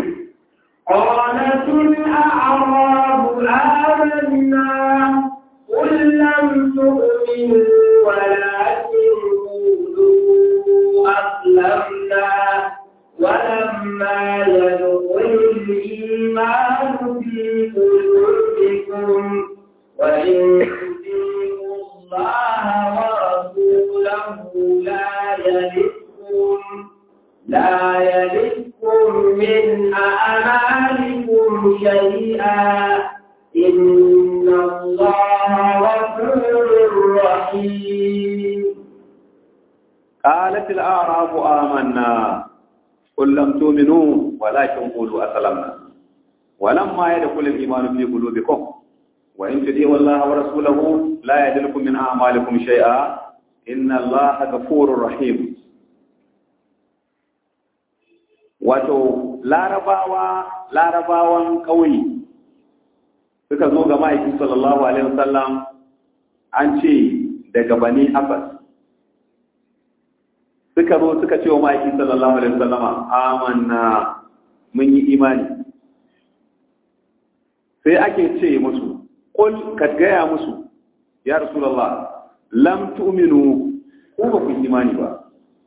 قالت الأعراب آمنا قل لم تؤمنوا ولكن قولوا أسلمنا ولما يدخل الإيمان في قلوبكم وإن تطيعوا الله ورسوله لا يلدكم لا يلدكم من أعمالكم شيئا إن الله غفور رحيم قالت الأعراب آمنا قل لم تؤمنوا ولكن قولوا أسلمنا ولما يدخل الإيمان في قلوبكم وإن تطيعوا الله ورسوله لا يدلكم من أعمالكم شيئا إن الله غفور رحيم wato larabawa larabawan ƙauye suka zo ga ma'aikin sallallahu alaihi wasallam an ce daga bani abbas suka zo suka ce wa ma'aikin sallallahu alaihi wasallam amanna mun yi imani sai ake ce musu qul ka gaya musu ya rasulullah lam tu'minu ku ba ku imani ba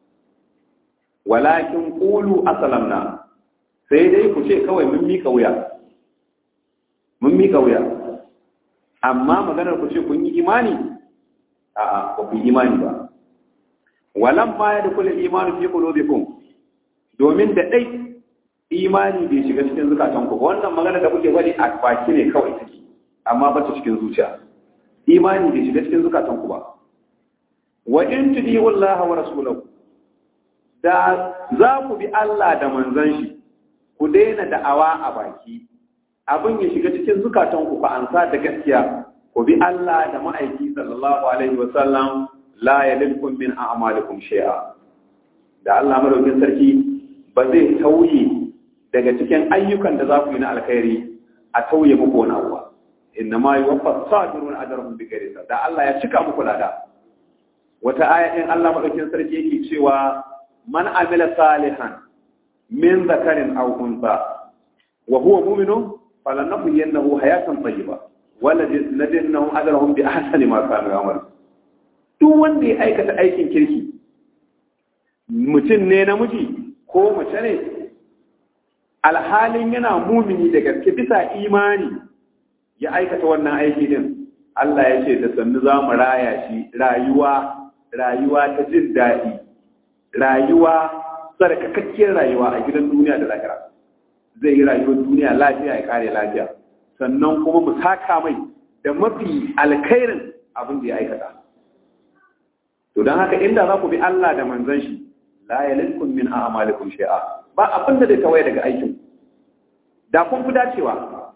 walakin qulu aslamna sai dai ku ce kawai mun mika wuya mun mika wuya amma maganar ku ce kun yi imani a'a ba ku yi imani ba walam ma yadkhul al-iman fi qulubikum domin da dai imani bai shiga cikin zukatan ku wannan magana da kuke faɗi a baki ne kawai take amma ba ta cikin zuciya imani bai shiga cikin zukatan ku ba wa in tudi'u Allah wa rasulahu da za ku bi Allah da manzon shi ku daina da'awa a baki abin ya shiga cikin zukatanku ku ansa da gaskiya ku bi Allah da ma'aiki sallallahu alaihi wa sallam la yalilkum min a'malikum shay'a da Allah madaukin sarki ba zai tauye daga cikin ayyukan da za ku yi na alkhairi a tauye muku wani abu inna ma yuwaffa sabirun ajrahum bi ghairi da Allah ya cika muku lada wata aya din Allah madaukin sarki yake cewa man amila salihan min zakarin aw unsa wa huwa mu'minun falanahyiyannahu hayatan tayyiba wala nadinnahu ajrahum bi ahsani ma kanu ya'mal duk wanda ya aikata aikin kirki mutum ne namiji ko mace ne alhalin yana mumini da gaske bisa imani ya aikata wannan aiki din Allah ya ce da sannu za mu raya shi rayuwa rayuwa ta jin daɗi rayuwa tsarkakakkiyar rayuwa a gidan duniya da lahira zai yi rayuwar duniya lafiya ya kare lafiya sannan kuma mu saka mai da mafi alkhairin abin da ya aikata to don haka inda za ku bi Allah da manzon shi la yalilkum min a'malikum shay'a ba abin da zai tawaye daga aikin da kun fi dacewa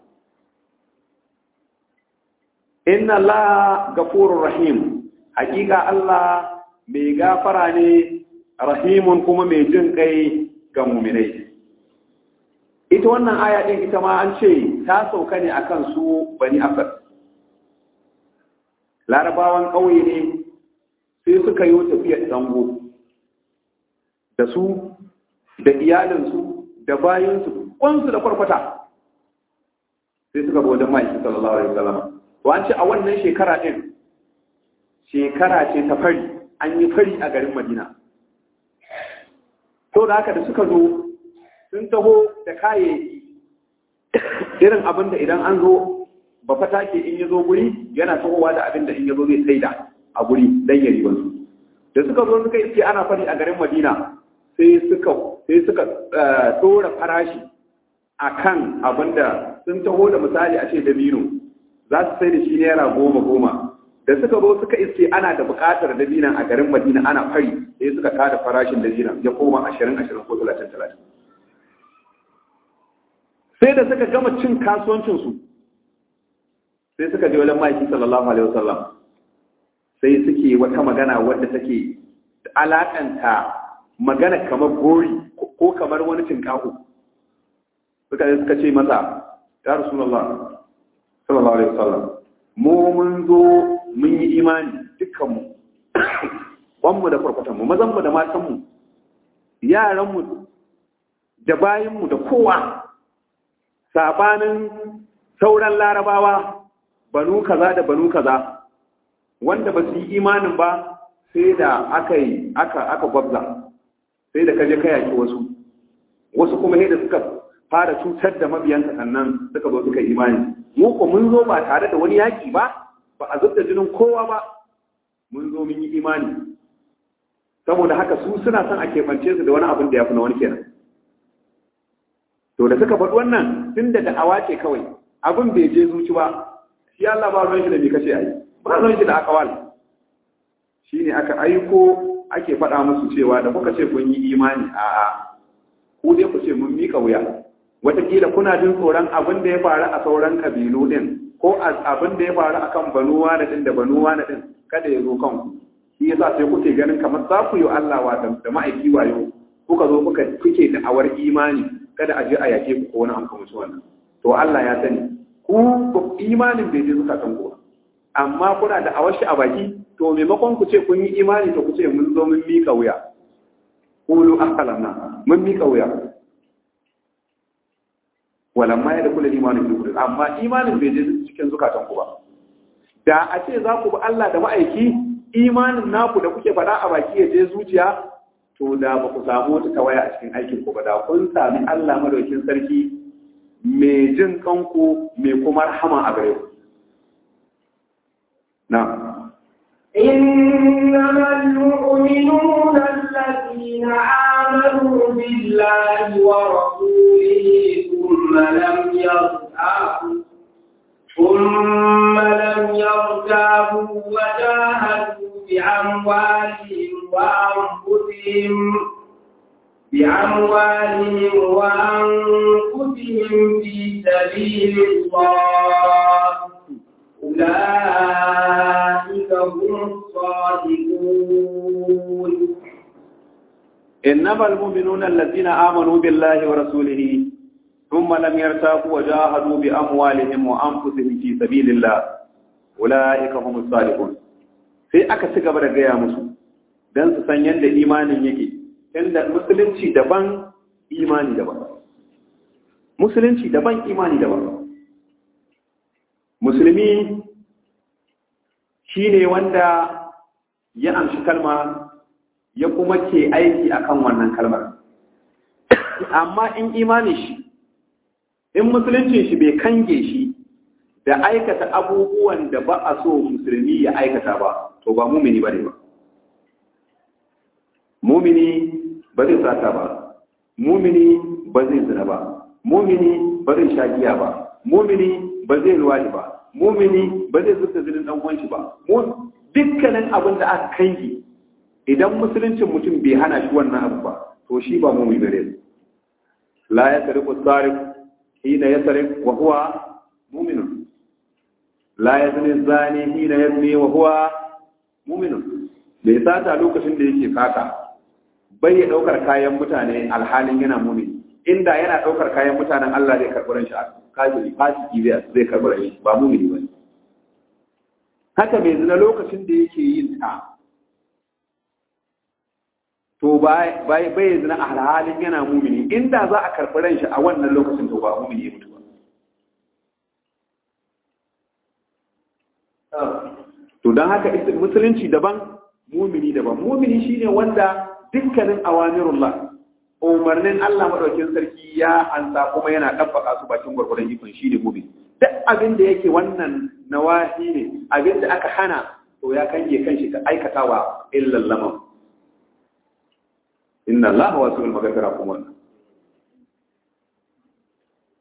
inna Allah gafurur rahim hakika Allah mai gafara ne rahimun kuma mai jin kai ga muminai ita wannan aya din ita ma an ce ta sauka ne akan su bani asad larabawan ƙauye ne sai suka yi tafiyar zango da su da iyalinsu da bayansu kwansu da kwarkwata sai suka bi wajen ma'aikin sallallahu alaihi wasallam to an ce a wannan shekara din shekara ce ta fari an yi fari a garin madina to da haka da suka zo sun taho da kayayyaki irin abin da idan an zo ba fata ke in ya zo guri yana tahowa da abin da in ya zo zai saida a guri dan ya ribansu da suka zo suka iske ana fari a garin madina sai suka sai suka tsora farashi akan abinda sun taho da misali a ce dabino za su sai da shi naira goma goma da suka zo suka iske ana da buƙatar dabinan a garin madina ana fari sai suka kada farashin dabinan ya koma ashirin ashirin ko talatin talatin sai da suka gama cin kasuwancinsu sai suka je wajen ma'aiki sallallahu alaihi wasallam sai suke wata magana wadda take alakanta magana kamar gori ko kamar wani cinkaho suka suka ce masa ya rasulullah sallallahu alaihi wasallam mu mun zo mun yi imani dukkanmu wanmu da farfatanmu mazanmu da matanmu yaranmu da bayanmu da kowa sabanin sauran larabawa banu kaza da banu kaza wanda ba su yi imanin ba sai da aka yi aka aka gwabza sai da kaje ka yaki wasu wasu kuma ne da suka fara cutar da mabiyanka sannan suka zo suka imani mu ko mun zo ba tare da wani yaki ba ba a zubda jinin kowa ba mun zo mun yi imani saboda haka su suna son a keɓance su da wani abin da ya fi na wani kenan to da suka faɗi wannan tun da da'awa ce kawai abin bai je zuci ba shi Allah ba ruwan shi da me kace ayi ba ruwan shi da akawal shine aka aiko ake faɗa musu cewa da kuka ce kun yi imani a'a ku dai ku ce mun mika wuya wataƙila kuna jin tsoron abin da ya faru a sauran kabilu din ko abin da ya faru akan banuwa na din da banuwa na din kada ya zo kanku shi yasa sai kuke ganin kamar za ku yi Allah wa da ma'aiki wayo kuka zo kuka kuke da awar imani kada a je a yake ku ko wani an kuma wannan to Allah ya sani ku imanin bai je zukatan ku amma kuna da awar shi a baki to maimakon ku ce kun yi imani to ku ce mun zo mun mika wuya qulu aslamna mun mika wuya walamma ya da kula imanin fi kullu amma imanin bai je cikin zukatan ku ba da a ce za ku bi Allah da ma'aiki imanin naku da kuke faɗa a baki ya je zuciya to da ba ku samu wata tawaya a cikin aikin ku ba da kun sami Allah madaukin sarki mai jin kanku mai kuma rahama a gare ku na إنما المؤمنون الذين آمنوا بالله ورسوله ثم لم يرتابوا ثم لم يرتابوا وجاهدوا بأموالهم وأنفسهم بأموالهم وأنفسهم في سبيل الله أولئك هم الصادقون إنما المؤمنون الذين آمنوا بالله ورسوله ثم لم يرتابوا وجاهدوا بأموالهم وأنفسهم في سبيل الله أولئك هم الصادقون sai aka ci gaba da gaya musu don su san yadda imanin yake inda musulunci daban imani daban musulunci daban imani daban musulmi shi ne wanda ya amshi kalma ya kuma ke aiki akan wannan kalmar amma in imani shi in musulunci shi bai kange shi da aikata abubuwan da ba a so musulmi ya aikata ba to ba mumini ba ne ba mumini ba zai sata ba mumini ba zai zina ba mumini ba zai sha giya ba mumini ba zai ruwani ba mumini ba zai zuta zinin dan uwan shi ba dukkanin abin da aka kange idan musuluncin mutum bai hana shi wannan abu ba to shi ba mumini bare la ya tariqu sarif hina yasrif wa huwa mu'minun la yazni zani hina yazni wa huwa mu'minun bai sata lokacin da yake sata bai ya daukar kayan mutane alhalin yana mumini inda yana daukar kayan mutanen Allah zai karɓi ran shi kafiri fasiki zai karɓi ran shi ba mumini bane haka mai zina lokacin da yake yin ta to bai bai zina a halin yana mumini inda za a karɓi ran shi a wannan lokacin to ba mumini ya mutu ba to don haka musulunci daban mumini daban mumini shine wanda dukkanin awamirullah umarnin Allah madaukakin sarki ya ansa kuma yana tabbaka su bakin gurgurdan ikon shi ne mumini duk abin da yake wannan nawahi ne abin da aka hana to ya kange kanshi ka aikatawa illa lamam inna Allah wasi'ul maghfira kuma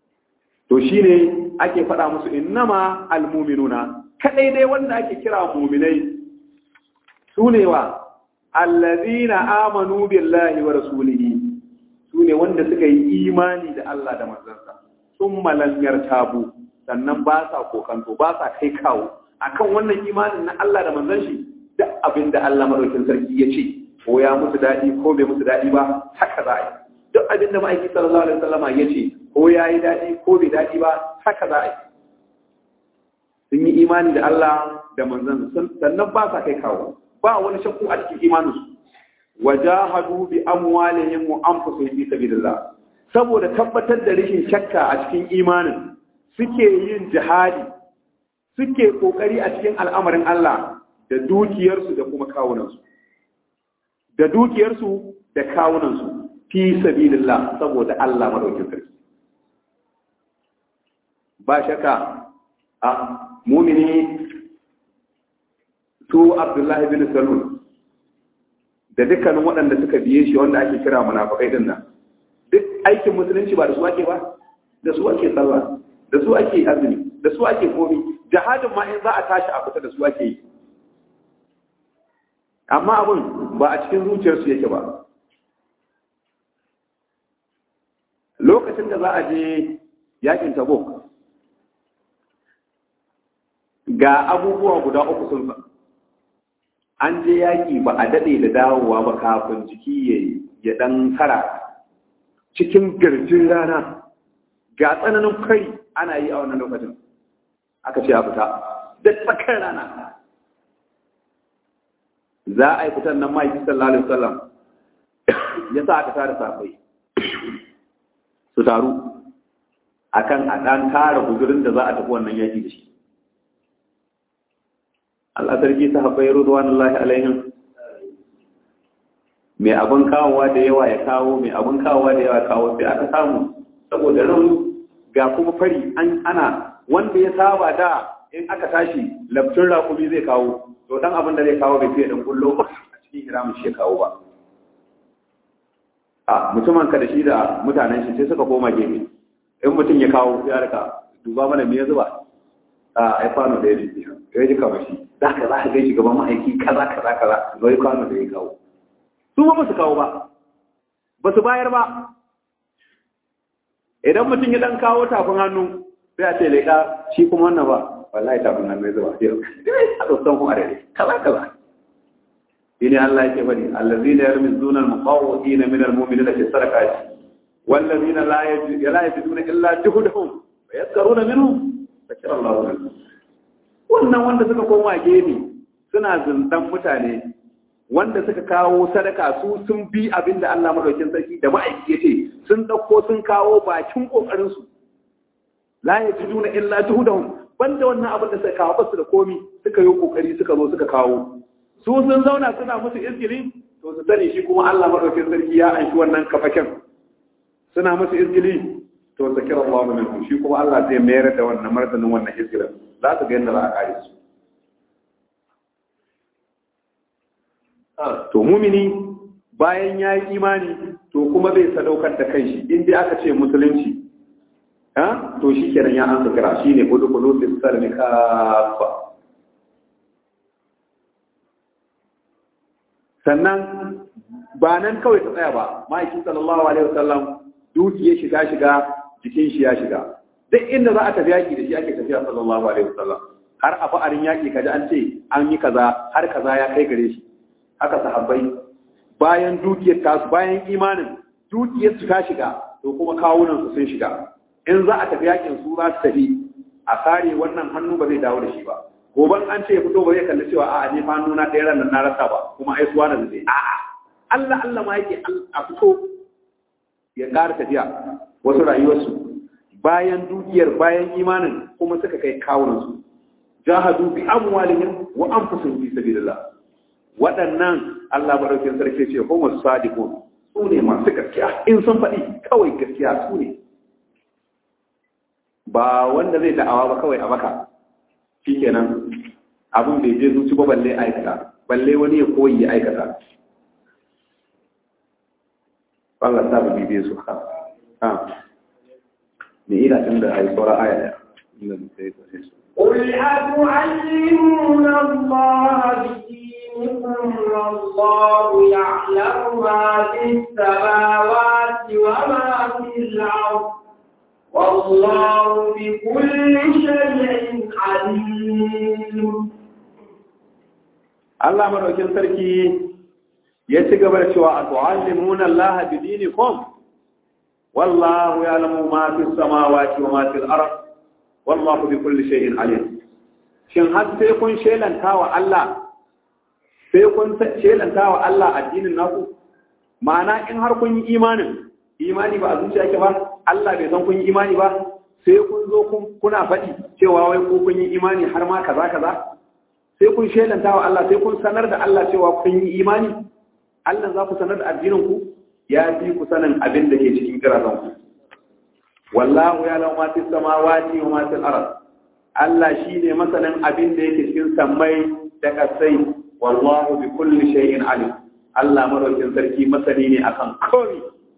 to shine ake faɗa musu innama almu'minuna kadai dai wanda ake kira mu'minai sune wa allazina amanu billahi wa rasulihi sune wanda suka yi imani da Allah da manzansa summa lam yartabu sannan ba sa kokanto ba sa kai kawo akan wannan imanin na Allah da manzon shi duk abin da Allah madaukin sarki ya ce ko ya musu daɗi ko bai musu daɗi ba haka za a yi duk abin da ma'aiki sallallahu alaihi wasallama ya ce ko ya yi daɗi ko bai daɗi ba haka za a yi sun yi imani da Allah da manzon sannan ba sa kai kawo ba wani shakku a cikin imaninsu wajahadu bi amwalihim wa anfusihim fi sabilillah saboda tabbatar da rashin shakka a cikin imanin suke yin jihadi suke kokari a cikin al'amarin Allah da dukiyarsu da kuma kawunansu da dukiyarsu da kawunansu fi sabilillah saboda Allah madaukin sarki ba shakka a mumini su Abdullahi bin Salul da dukkanin waɗanda suka biye shi wanda ake kira munafikai din nan duk aikin musulunci ba da su ake ba da su ake sallah da su ake azumi da su ake komi jihadin ma in za a tashi a fita da su ake yi amma abun ba a cikin zuciyarsu yake ba lokacin da za a je yakin tabuk ga abubuwa guda uku sun fa an je yaƙi ba a daɗe da dawowa ba kafin jiki ya ɗan kara cikin garjin rana ga tsananin kai ana yi a wannan lokacin aka ce a fita da tsakar rana za a yi fitan nan ma'aiki sallallahu alaihi wasallam ya sa aka tara safai su taru akan a ɗan tara guzurin da za a tafi wannan yaƙi da shi Allah sarki ta haɓɓai ruduwanullahi alaihim mai abin kawowa da yawa ya kawo mai abin kawowa da yawa kawo sai aka samu saboda rauni ga kuma fari an ana wanda ya saba da in aka tashi lafcin rakumi zai kawo to dan abin da zai kawo bai fiye dan kullo a cikin hiramun shi ya kawo ba a mutumin ka da shi da mutanen shi sai suka koma gefe in mutum ya kawo ya rika duba mana me ya zuba a ai kwano da ya ji ya ji kamar shi za ka za ka gaishe gaban ma'aiki kaza kaza kaza ga yi kwano da ya kawo su ba su kawo ba ba su bayar ba idan mutum ya dan kawo tafin hannu sai a ce leƙa shi kuma wannan ba wallahi tafin hannu ya zuba a tsotson kuma da kaza kaza shi ne Allah yake faɗi allazina yarmizuna al-muqawwidina min al-mu'minina fi sadaqati wallazina la yajiduna illa juhdahum wa yaskaruna minhum fakira Allah minhum wannan wanda suka koma gefe suna zindan mutane wanda suka kawo sadaka su sun bi abin da Allah madaukin sarki da ma'aiki ya ce sun ɗauko sun kawo bakin ƙoƙarinsu la ya ji juna illa juhudahum banda wannan abin da suka kawo basu da komi suka yi ƙoƙari suka zo suka kawo su sun zauna suna musu izgili to su sani shi kuma Allah madaukin sarki ya anshi wannan kafaken suna musu izgili to su kira Allah minhum shi kuma Allah zai mayar da wannan martanin wannan izgilin za su ga yadda za a kare su to mumini bayan ya yi imani to kuma zai sadaukar da kanshi in dai aka ce musulunci ha to shi kenan ya an kira shi ne kudu kudu fi salmi kafa sannan ba nan kawai ta tsaya ba ma'aikin sallallahu alaihi wasallam dukiya shiga shiga jikin shi ya shiga duk inda za a tafi yaki da shi ake tafiya sallallahu alaihi wasallam har a fa'arin yaki kaji an ce an yi kaza har kaza ya kai gare shi haka sahabbai bayan dukiyar tasu bayan imanin dukiyar su ta shiga to kuma kawunan su sun shiga in za a tafi yakin su za su tafi a kare wannan hannu ba zai dawo da shi ba goban an ce ya fito ba zai kalli cewa a'a ne fa hannu na ɗaya ran na rasa ba kuma ai suwa da zai a'a Allah Allah ma yake a fito ya ƙara tafiya wasu rayuwarsu bayan dukiyar bayan imanin kuma suka kai kawunan su jahadu bi amwalihim wa anfusihim fi sabilillah waɗannan Allah maɗaukin sarki ce homo sadiqun su ne masu gaskiya in sun faɗi kawai gaskiya su ne ba wanda zai da'awa ba kawai a maka shikenan abin bai je zuci ba balle aikata balle wani ya koyi ya aikata Allah sa mu bibe su ha ne ina tun da ayi saura aya ɗaya inda sai sai su قل أتعلمون الله بدينكم والله يعلم ما في السماوات وما في الأرض والله بكل شيء عليم Allah madaukin sarki ya ci gaba da cewa atu'allimuna Allah bi dinikum wallahu ya'lamu ma fis samawati wa ma fil ard wallahu bi kulli shay'in alim shin har sai kun shelanta wa Allah sai kun shelanta wa Allah addinin naku ma'ana in har kun yi imanin imani ba a zuciya ke ba Allah bai san kun yi imani ba sai kun zo kuna faɗi cewa wai ko kun yi imani har ma kaza kaza sai kun shelanta wa Allah sai kun sanar da Allah cewa kun yi imani Allah za ku sanar da addinin ku ya fi ku sanin abin da ke cikin kirazan ku wallahu ya lau ma fis samawati wa ma fil ard Allah shine masanin abin da yake cikin sammai da kasai wallahu bi kulli shay'in alim Allah madaukin sarki masani ne akan komai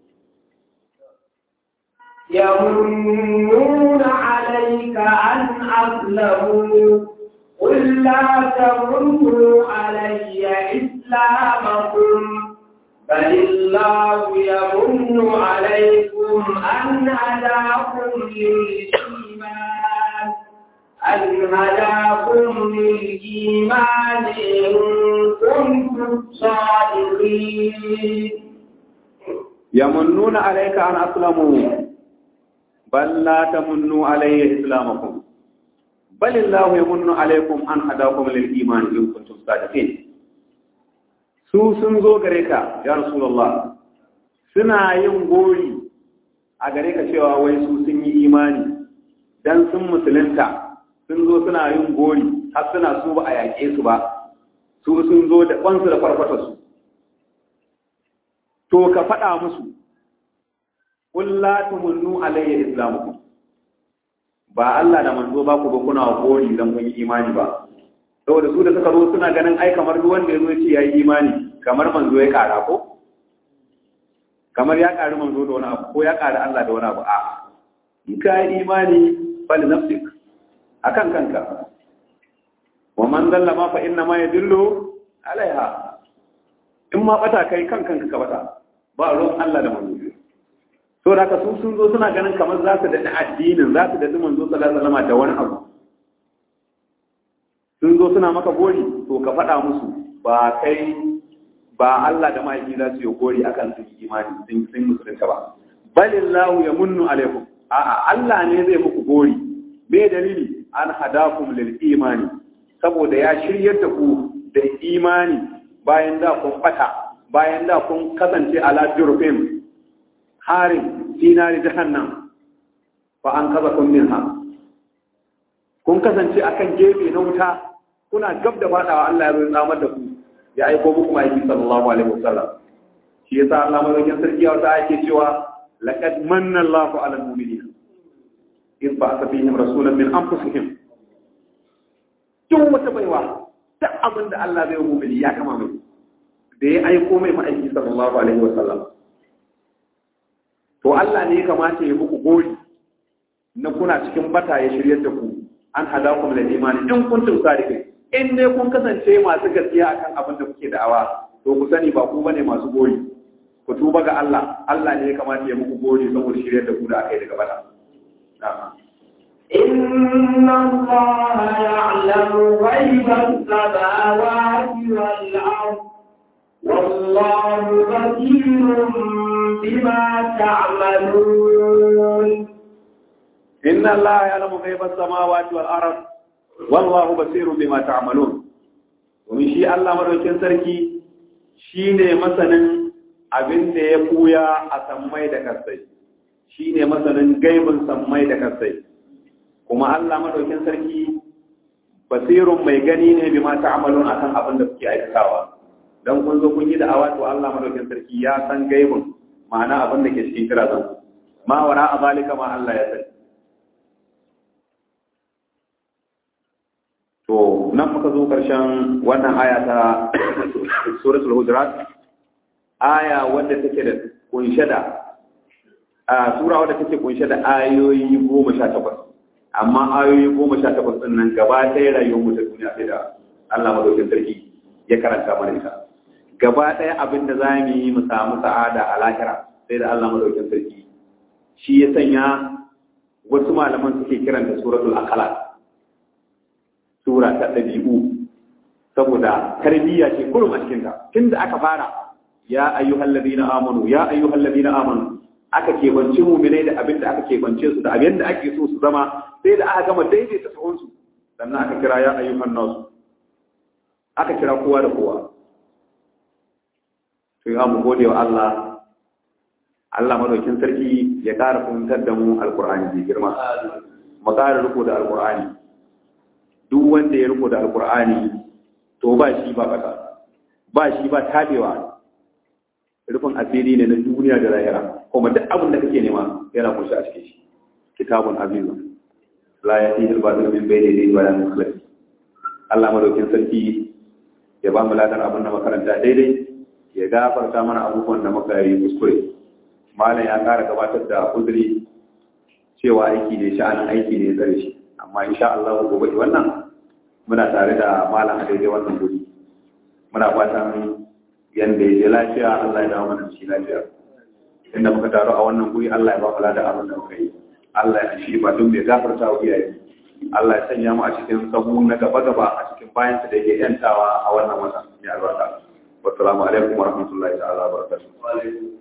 يمنون عليك أن أسلموا قل لا تمنوا علي إسلامكم بل الله يمن عليكم أن هداكم للإيمان أن هداكم للإيمان إن كنتم صادقين يمنون عليك أن أسلموا بل لا تمنوا علي إسلامكم بل الله يمن عليكم أن هداكم للإيمان إن كنتم صادقين su sun zo gare ka ya rasulullah suna yin gori a gare ka cewa wai su sun yi imani dan sun musulunta sun zo suna yin gori har suna su ba a yaƙe su ba su sun zo da kwansu da farfata su to ka faɗa musu qul la tumunnu alayya islamukum ba Allah da manzo ba ku ba kuna gori dan kun yi imani ba saboda su da suka zo suna ganin ai kamar duk wanda ya zo ce yayi imani kamar manzo ya kara ko kamar ya kari manzo da wani abu ko ya kari Allah da wani abu a in ka yi imani fal nafsik akan kanka wa man dalla ma fa inna ma yadullu alaiha in ma bata kai kan kanka ka bata ba ruwan Allah da manzo to da ka su sun zo suna ganin kamar za su daɗi addinin za su daɗi manzo sallallahu alaihi wasallam da wani abu sun zo suna maka gori to ka faɗa musu ba kai ba Allah da mahaifi za su yi gori akan sun yi imani sun sun musulunta ba balillahu ya munnu alaikum a'a Allah ne zai muku gori me dalili an hadakum lil imani saboda ya shiryar da ku da imani bayan da kun bata bayan da kun kasance ala jurfin harin dinari jahannam fa an kaza kun minha kun kasance akan gefe na wuta kuna gab da fadawa Allah ya zo tsamar da ku ya aiko muku ma'aiki sallallahu alaihi wasallam shi yasa Allah mazaukin sarki ya wata ake cewa laqad manna Allahu 'ala al-mu'minina in ba'atha fihim rasulan min anfusihim duk wata baiwa duk abin da Allah zai mu'mini ya kama mai da ya aiko mai ma'aiki sallallahu alaihi wasallam to Allah ne ya kamata ya muku gori na kuna cikin bata ya shiryar da ku an hadakum lil imani in kuntum sadiqin in dai kun kasance masu gaskiya akan abin da kuke da'awa to ku sani ba ku bane masu gori ku tuba ga Allah Allah ne ya kamata ya muku gori saboda shiryar da ku da akai daga bata إن الله يعلم غيب السماوات والأرض والله بصير بما تعملون إن الله يعلم غيب السماوات والأرض والله بصير بما تعملون ومن شيء الله مدوكين sarki shine masanin abin da ya kuya a sammai da kasai shine masanin gaibin sammai da kasai kuma Allah madaukin sarki basirun mai gani ne bima ta'malun akan abin da kuke aikatawa dan kun zo kun yi da'awa to Allah madaukin sarki ya san gaibin ma'ana abin da ke cikin kirazan ma wara a zalika ma Allah ya sani to nan muka zo karshen wannan aya ta suratul hujurat aya wanda take da kunshe da a sura wadda take kunshe da ayoyi goma sha takwas amma ayoyi goma sha takwas ɗin nan gaba ɗaya rayuwar mu ta duniya sai da Allah madaukin sarki ya karanta mana ita gaba ɗaya abin da za mu yi mu samu sa'ada a lahira sai da Allah madaukin sarki shi ya sanya wasu malaman suke kiranta suratul akhlaq sura ta ɗabi'u saboda tarbiyya ce kurum a cikinta tun da aka fara ya ayyuhal ladina amanu ya ayyuhal ladina amanu aka keɓance muminai da abin da aka keɓance su da abin da ake so su zama sai da aka gama daidaita sahunsu sannan aka kira ya ayyuhan nasu aka kira kowa da kowa to ya mu gode wa Allah Allah madaukin sarki ya ƙara fahimtar da mu alƙur'ani mai girma mu ƙara riko da alƙur'ani duk wanda ya riko da alƙur'ani to ba shi ba ƙasa ba shi ba tabewa rufin asiri ne na duniya da lahira kuma duk abin da kake nema yana kunshi a cikin shi kitabun azizu la yatihi al-batil min bayni yadayhi wa la min khalfihi Allah madaukin sarki ya ba mu ladan abin da makaranta daidai ya gafarta mana abubuwan da muka yi kuskure malam ya kara gabatar da uzuri cewa aiki ne sha'anin aiki ne tsare shi amma insha Allah gobe wannan muna tare da malam a daidai wannan guri muna fatan yanda ya je lafiya Allah ya dawo mana shi lafiya inda muka taru a wannan guri Allah ya ba kula da abin da muka yi Allah ya shi ba duk mai gafarta wa iyaye Allah ya sanya mu a cikin sahu na gaba gaba a cikin bayan da yake yantawa a wannan wata ya albarka wassalamu alaikum wa rahmatullahi ta'ala wa barakatuh